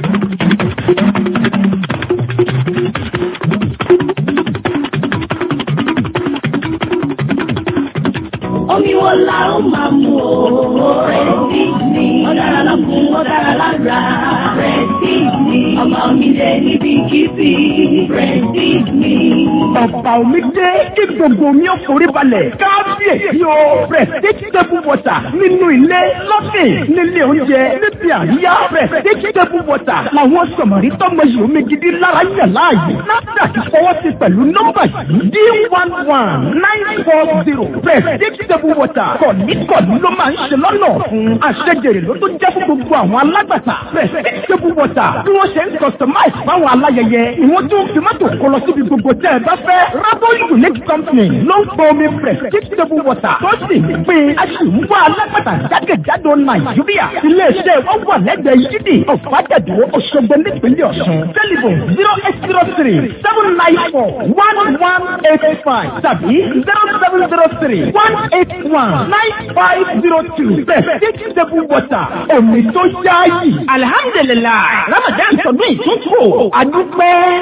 Omi wo la ó máa mu o? Prestige ni. Ó dára lọ́kùn, ó dára lára. Prestige ni. Ọba omi lè níbi kíbi. Prestige ni. Bàbá omi dé kí gbogbo omi ó forí balẹ̀. Kábíyèsí o. Prestige table water nínú ilé lọ́sìn nílé oúnjẹ níbi àríyá. Prestige table water làwọn sọ̀mọ̀rí tọ́mọ yìí omi gidi lára yàn láàyè. NAFDAC fọwọ́ sí pẹ̀lú nọ́mbà yìí. D one one nine four zero. Prestige table water kọ̀ọ̀ní-kọ̀ọ̀ní ló máa ń ṣe lọ́nà fún. Àṣejèrè ló tó jẹ́ fún gbogbo àwọn alágbàtà. Prestige table water bí wọ́n ṣe ń customize fáwọn aláyẹyẹ. Ìwọ́n tún fi mọ́tò kọ lọ síbi gbogbo tẹ́ ẹ bá fẹ́. Rabo Unique Company ló ń pọ omi Prestige table water tó sì ń pín aṣèwúwá alágbàtà jákèjádò Nàìjíríà. Ilé-iṣẹ́ wọn wà lẹ́gbẹ̀ẹ́ yídì ọ̀fàjẹ̀dọ̀ Òṣogbo nípínlẹ̀ Ọ̀ṣun. Telephone zero eight zero three seven nine four one one eight five tàbí zero seven zero three one eight one nine five zero two. Prestige table water omi tó yáàyè. Alihamdulilayi, Ramadan sọdún ìtúntò, adúpẹ́.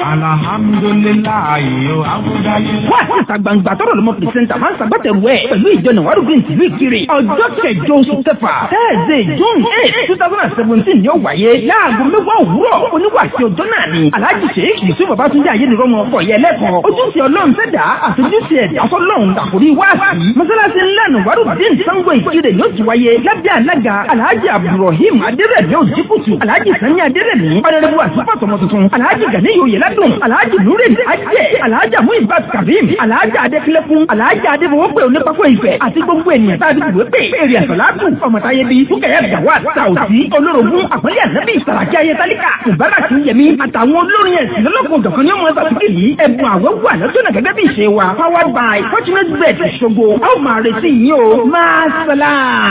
Alhamdulilayi o, awudayi. Wá sí ìta gbangba tọrọ lọmọ pìrìsẹ́ńtà máa ń sàgbàtẹ̀rù ẹ̀ pẹ̀lú ìjọ Nàwárù Green tìlú Ìkirè. Ọjọ́ kẹjọ oṣù kẹfà, Thursday, June eight, two thousand and seventeen ni ó wáyé. Láago mẹ́wàá òwúrọ̀, oníwàásí ọjọ́ náà ni. Alhaji Sheikh Yusuf Babatunde Ayélujára ọkọ̀ yẹ lẹ́kọ̀ọ́. Ojúṣe Ọlọ́run fẹ́dà àtúnjúṣe ẹ̀dá fọlọ́run àkórí wáàsí. Mọ́sálásí ńlá Nàwárù Green Sango Ìkirè ni ó ti wáyé. Lábẹ́ alága Alhaji Abdulrahim Adérẹ̀mí Òjìkùtù. Alhaji Sani Adérẹ̀mí. Ọ̀dẹ̀dẹ̀bù àtúpọ̀ tọmọ tuntun. Alhaji Gani Oyèládùn. Alhaji Nure Ajẹ́. Alhaji Muibat Karim. Alhaji Adékílẹ́kùn. Alhaji Adébọwọ́pẹ̀ Onípákó Ifẹ̀. Àti gbogbo ènìyàn tá a ti dùwé pé. Èrè àsọ̀látù. Ọmọtáyé bíi Fúkẹ̀yà Gàwá Sàùtì. Olórogún Àpọ́lé Ànábì Sàràkí Ayétálíkà. Mùbárak Yẹmí. Àtàwọn olórin ẹ̀sìn lọ́lọ́kùn ọ̀dọ̀kan ní ọmọ ẹ̀sàtúkì yìí. Ẹ̀bùn àwẹ̀ wà lọ́jọ́nà gẹ́gẹ́ bí ìṣe wa. Powered by Fortunate Bet Ṣogbo. A ó máa retí yín o. Máa sọlá.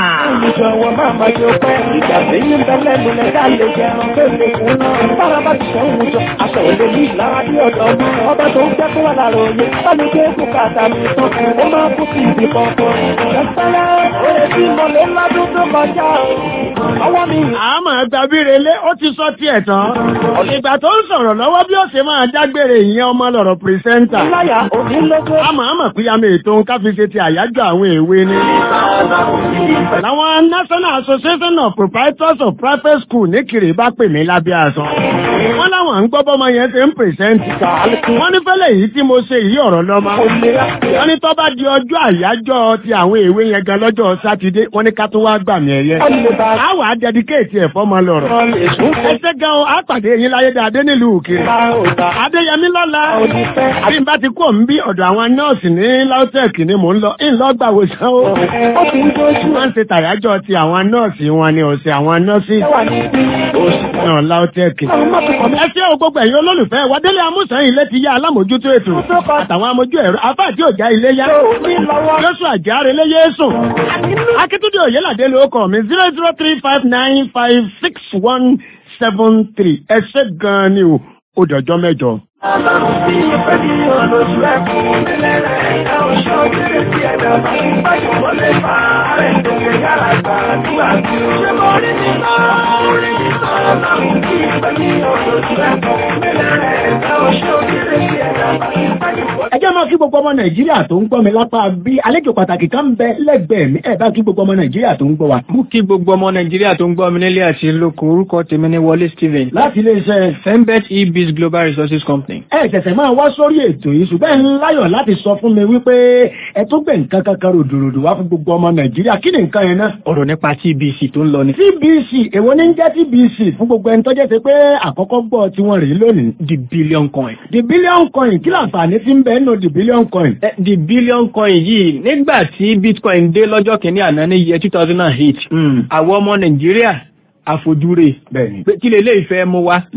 Ìjọ wọn máa ma yọ pẹ́, ìjà tí ń bẹ́lẹ̀ nílẹ̀ ká lè jẹun kéde fún náà. Bára bá ti sẹ́wọ̀n jọ, aṣọ òde ní ìlara bí ọ̀dọ́ mọ́. Ọba tó ń jẹ́ kó wà lára òye, bá mi gbé kó kàtà mi tán. Ó máa kú sí ibi kankan. Ṣẹ́sẹ́lẹ̀, oye tí mo lè lọ́dún tó kọjá o. Ọwọ́ mi. àmọ́ gbàbírelé ó ti sọ tiẹ̀ tán. ìgbà tó ń sọ̀rọ̀ lọ́wọ́ bí ó ṣe máa dágbére ìyẹn ọmọ lọ̀rọ̀ pírẹsẹ́ńtà. Láyà òní lógún. àmọ́ àmọ́ pínyàmé ètò káfíńṣe ti àyájọ́ àwọn èwe ni. Àwọn National Association of Proprietors of Private School ní Kiri bá pè mí lábẹ́ aṣọ. Wọ́n láwọn ń gbọ́ bọ́mọ yẹn ti ń pèsèǹtì. Wọ́n ní fẹ́lẹ̀ yìí tí mo ṣe yìí ọ̀rọ̀ lọ́mọ. Wọ́n ní tó bá di ọjọ́ àyájọ́ ti àwọn èwe yẹn gan lọ́jọ́ Sátidé. Wọ́n ní ká tún wá gbà mí ẹ̀yẹ. A wà á dẹdikéètì ẹ̀ fọ́mọ lọ̀rọ̀. Ẹsẹ̀ gan o, á pàdé yín láyé dáadé nílùú Kiri. Adéyẹmí lọ́la. Bí n bá ti kó ń bí ọ̀dọ̀ àwọn nọ́ọ̀sì ní Lautech ni mò ń lọ. Ìlọ́gbà wòsàn o. Wọ́n ń ṣe tàyájọ́ ti àwọn nọ́ọ̀sì wọn ni ọ̀sẹ̀ àwọn nọ́ọ̀sì náà Lautech. Ẹ ṣé o gbogbo ẹ̀yin olólùfẹ́ wa Délé Amúsàn ilé ti yá alámòjútó ètò àtàwọn amójú ẹ̀rọ afáàtì òjá ilé yá. Lóṣù àjàre lé Yéésù. Akíntúndé Òyélàdé ló kọ̀ mí zero zero three five nine five six one seven three. Ẹ ṣé gan-an ni o, ó dọ̀jọ́ mẹ́jọ. Ọlọ́run tí ìfẹ́ ní olóṣù ẹkùn nílẹ̀ rẹ̀ ìyá oṣù òkèrè sí ẹ̀dá máa ń bájú wọlé fa ààrẹ ìdòkè yàrá gbà nígbà tí ó ṣe mọ́ rí ní náà rí ní náà ọlọ́run tí ìfẹ́ ní olóṣù ẹkùn nílẹ̀ rẹ̀ ìyá oṣù òkèrè sí ẹ̀dá máa ń bájú wọlé. ẹ jẹ́ máa kí gbogbo ọmọ nàìjíríà tó ń gbọ́ mi lápá bí àlejò pàtàkì kan ń bẹ lẹ́gbẹ̀ẹ́ mi ẹ bá kí gbogbo ọmọ nàìjíríà tó ń gbọ́ wa. mú kí gbogbo ọmọ nàìjíríà tó ń gbọ́ mi nílé àti lóko orúkọ tèmi ní wọlé stephen. láti iléeṣẹ́ fembet ebiz global resources company. ẹ ṣẹ̀ṣẹ̀ máa wá sórí ètò yìí ṣùgbọ́n ẹ ń láyọ̀ láti sọ fún mi wípé ẹ tó gbẹ̀ nǹkan kankan ròdòròdò wá fún gbogbo ọmọ nàìjíríà kí ni nǹkan yẹn náà. ọ̀rọ̀ nípa tbc tó ń lọ ni. tbc èwo ní ń jẹ́ tbc fún gbogbo ẹni tó jẹ́ ti pé àkọ́kọ́ gbọ́ tí wọ́n rèé lónìí. the billion coin. the billion coin kí láǹfààní ti ń bẹ nínú the billion coin. Eh, the billion coin yìí nígbà tí bitcoin dé lọ́jọ́ kìíní àná ní year two thousand and eight àwọn ọmọ nàìjíríà àfojúre pé kí lè lè fẹ́ mú wá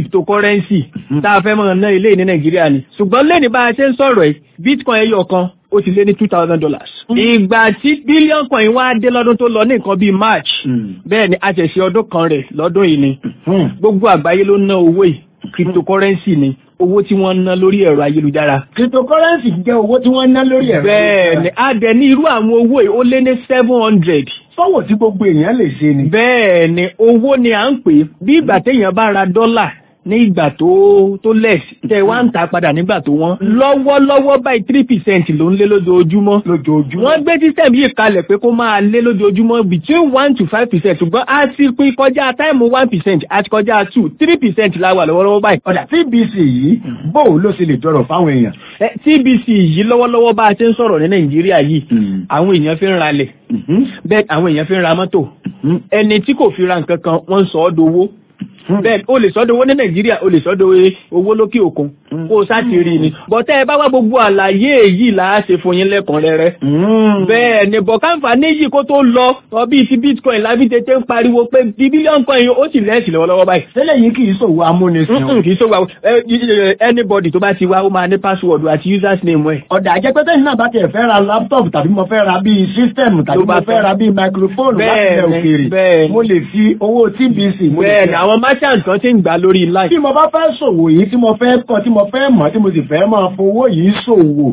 cryptocurrency tá a fẹ́ mọ̀ ná ilé ní nàìjíríà ni ṣùgbọ́n lẹ́ni bá a ṣe ń sọ̀rọ̀ ẹ̀ bitcoin ẹyọ kan ó ti lé ní two thousand dollars. ìgbà tí bílíọ̀nù kan yìí wá dé lọ́dún tó lọ ní nǹkan bíi march bẹ́ẹ̀ ni a ṣẹ̀ṣẹ̀ ọdún kan rẹ̀ lọ́dún yìí ni gbogbo àgbáyé ló ná owó yìí cryptocurrency ni owó tí wọ́n ná lórí ẹ̀rọ ayélujára. cryptocurrency jẹ́ owó tí wọ́n ná lórí ẹ̀rọ bẹ́ẹ̀ ni a dẹ̀ ní irú àwọn owó yìí ó lé ní seven hundred. sọ́wọ́ tí gbogbo èèyàn lè ṣe ni. bẹ́ẹ̀ ni owó ni à ń pè é bí ìgbà téèyàn bá ra dọ́là ní ìgbà tó tó less tẹ wá ń ta padà nígbà tó wọ́n lọ́wọ́lọ́wọ́ báyìí three percent ló ń lé lójoojúmọ́. lójoojúmọ́. wọ́n gbé system yìí kalẹ̀ pé kó máa lé lójoojúmọ́ between one to five percent ṣùgbọ́n a ti pín kọjá táìmù one percent àti kọjá two three percent la wà lọ́wọ́lọ́wọ́ báyìí. ọ̀dà TBC yìí bóun ló ṣe lè dọ̀rọ̀ fáwọn èèyàn. TBC yìí lọ́wọ́lọ́wọ́ bá a ti ń sọ̀rọ̀ ní Nàìjíríà yìí àwọn èèyàn fi ń ralẹ̀ bẹ́ẹ̀ àwọn èèyàn fi ń ra mọ́tò ẹni tí kò fi ra nǹkan kan wọ́n ń sọ ọ́ dowó bẹ́ẹ̀ o lè sọ́dọ̀ owó ní nàìjíríà o lè sọ́dọ̀ owó lókè òkun kó o sáti rí ni bọ́tẹ́ ẹ bá wá gbogbo àlàyé èyí là á ṣe fún yín lẹ́kùnrẹ́rẹ́ bẹ́ẹ̀ ni bọ̀kánfà níyì kó tó lọ ọbí ti bitcoin lábí tètè ń pariwo pé bí bílíọ̀nù kan yìí ó sì lẹ́sì lọ́wọ́lọ́wọ́ báyìí. tẹ́lẹ̀ yìí kì í ṣòwò amúnisìn. kì í ṣòwò anybody tó bá ti wá ó máa ní password àti users name ẹ̀. ọ̀dà àjẹpẹ́tẹ́ náà bá tiẹ̀ fẹ́ ra laptop tàbí mo fẹ́ ra bíi system tàbí mo fẹ́ ra bíi microphone láti ilẹ̀ òkèèrè mo lè fi owó TBC mo lè bẹ́ẹ̀ ni àwọn merchant kan ti ń gbà lórí line. bí mo bá fẹ́ ṣòwò yìí tí mo fẹ́ kọ́ tí mo fẹ́ mọ̀ tí mo sì fẹ́ máa fowó yìí ṣòwò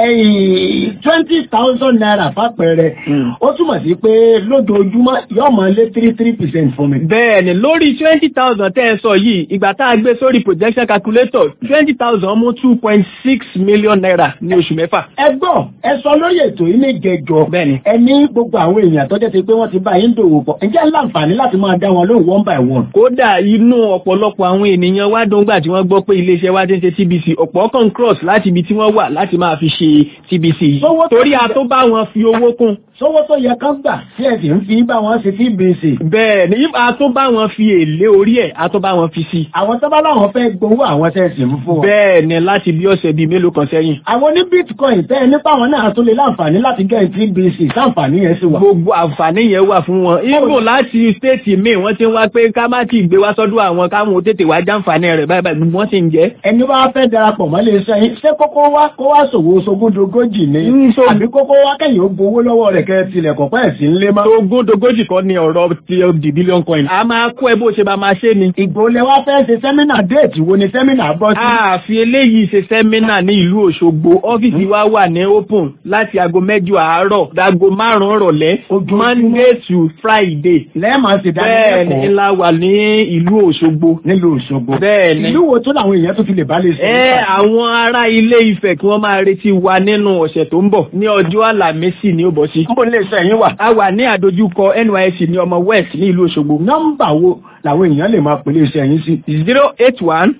twenty thousand naira fàpẹẹrẹ ó túmọ̀ sí pé lójoojúmọ́ yóò máa lé three three percent fún mi. bẹ́ẹ̀ni lórí twenty thousand tẹ́ ẹ sọ yìí ìgbà tá a gbé sórí projection calculator twenty thousand mú two point six million naira ní oṣù mẹ́fà. ẹ gbọ́ ẹ sọ lórí ètò yìí ní jẹjọ ẹ ní gbogbo àwọn èèyàn tó jẹ́ ti pé wọ́n ti bá yín dòwò pọ̀ ǹjẹ́ láǹfààní láti máa dá wọn lóhùn one by one. kódà inú ọ̀pọ̀lọpọ̀ àwọn ènìyàn wá dùn gbà tí wọ́n gbọ́ pé iléeṣẹ́ wa ti ń ṣe TBC ọ̀pọ̀ kan cross láti ibi tí wọ́n wà láti máa fi ṣe TBC yìí torí a tó bá wọn fi owó kún. sówó tó yẹ kán gbà tí ẹ sì ń fi bá wọn ṣe TBC. bẹ́ẹ̀ ni a tó bá wọn fi èlé orí ẹ̀ a tó bá wọn fi sí. àwọn tó bá láwọn fẹ́ gbowó àwọn tẹ́ sì ń fún wọn. bẹ́ẹ̀ ni láti bí ọ̀sẹ̀ bíi mélòó kan sẹ́yìn. àwọn ní bitcoin tẹ́ ẹ nípa àwọn náà tún lè láǹfààní láti gẹ́ TBC sáǹfààní yẹn sì wà. gbogbo àǹfààní yẹn wà fún wọn. ibo láti stéètì míì wọ́n ti ń wá pé ká má ti gbé wá sọ́dọ̀ àwọn káwọn tètè wá jàǹfààní rẹ̀ báyìí báyìí gbogbo wọn sì ń jẹ́. ẹni wá fẹ́ darapọ̀ mọ́ lè sọ yín ṣé kókó wá kó wá ṣòwò sogúndogójì ni àbí kókó wá kẹ́yìn ó gbowó lọ́wọ́ rẹ̀ kẹ́ tilẹ̀ kọ̀ pẹ́ sí ńlé mọ́. sogúndogójì kan ni ọ̀rọ̀ ti di billion coin. a máa kó ẹ bó ṣe bá máa ṣe ni. ìgbòlẹ̀ wá fẹ́ ṣe sẹ́mínà déètì wo ni sẹ́mínà bọ́ sí. a fi eléyìí ṣe sẹ́mínà ní ìlú Òṣogbo ọ́fíìsì wa wà ní open láti aago mẹ́jọ àárọ̀ dago márùn-ún rọ̀lẹ́ Monday to Friday. lẹ́ẹ̀ma ṣe bẹ́ẹ̀ ni la wà ní ìlú Òṣogbo. nílùú Òṣogbo. bẹ́ẹ̀ ni ìlú wo tó làwọn èèyàn tó fi lè bá lè sọ. ẹ àwọn ará ilé Ifẹ̀ kí wọ́n máa retí wa nínú ọ̀sẹ̀ tó ń bọ̀ ní ọjọ́ àlàmísì ní ó bọ̀ sí. nbọ lè sọ ẹ̀yin wà. a wà ní àdójúkọ NYSC ní ọmọ West ní ìlú Òṣogbo. nọ́mbà wo làwọn èèyàn lè máa pèlè iṣẹ́ yín sí. zero eight one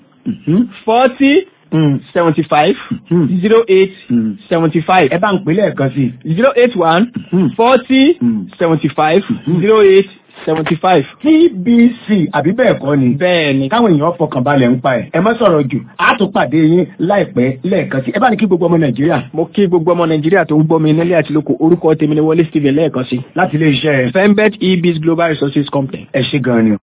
forty seventy five zero eight seventy five. ẹ bá ń pèlè ẹ̀kan sí. zero eight one forty seventy five zero eight seventy five. TBC àbí bẹ́ẹ̀ kọ́ ni. bẹ́ẹ̀ni. káwọn èèyàn fọkàn balẹ̀ ń pa ẹ̀. ẹ má sọ̀rọ̀ jù á tún pàdé yín láìpẹ́ lẹ́ẹ̀kan sí. ẹ bá ní kí gbogbo ọmọ Nàìjíríà. mo kí gbogbo ọmọ Nàìjíríà tó ń gbọ́ mi nílé àti lóko orúkọ tèmi ni Wọlé Stephen lẹ́ẹ̀kan sí. láti ilé iṣẹ́ Fembet eBiz Global Resources Company. ẹ ṣé gan ni.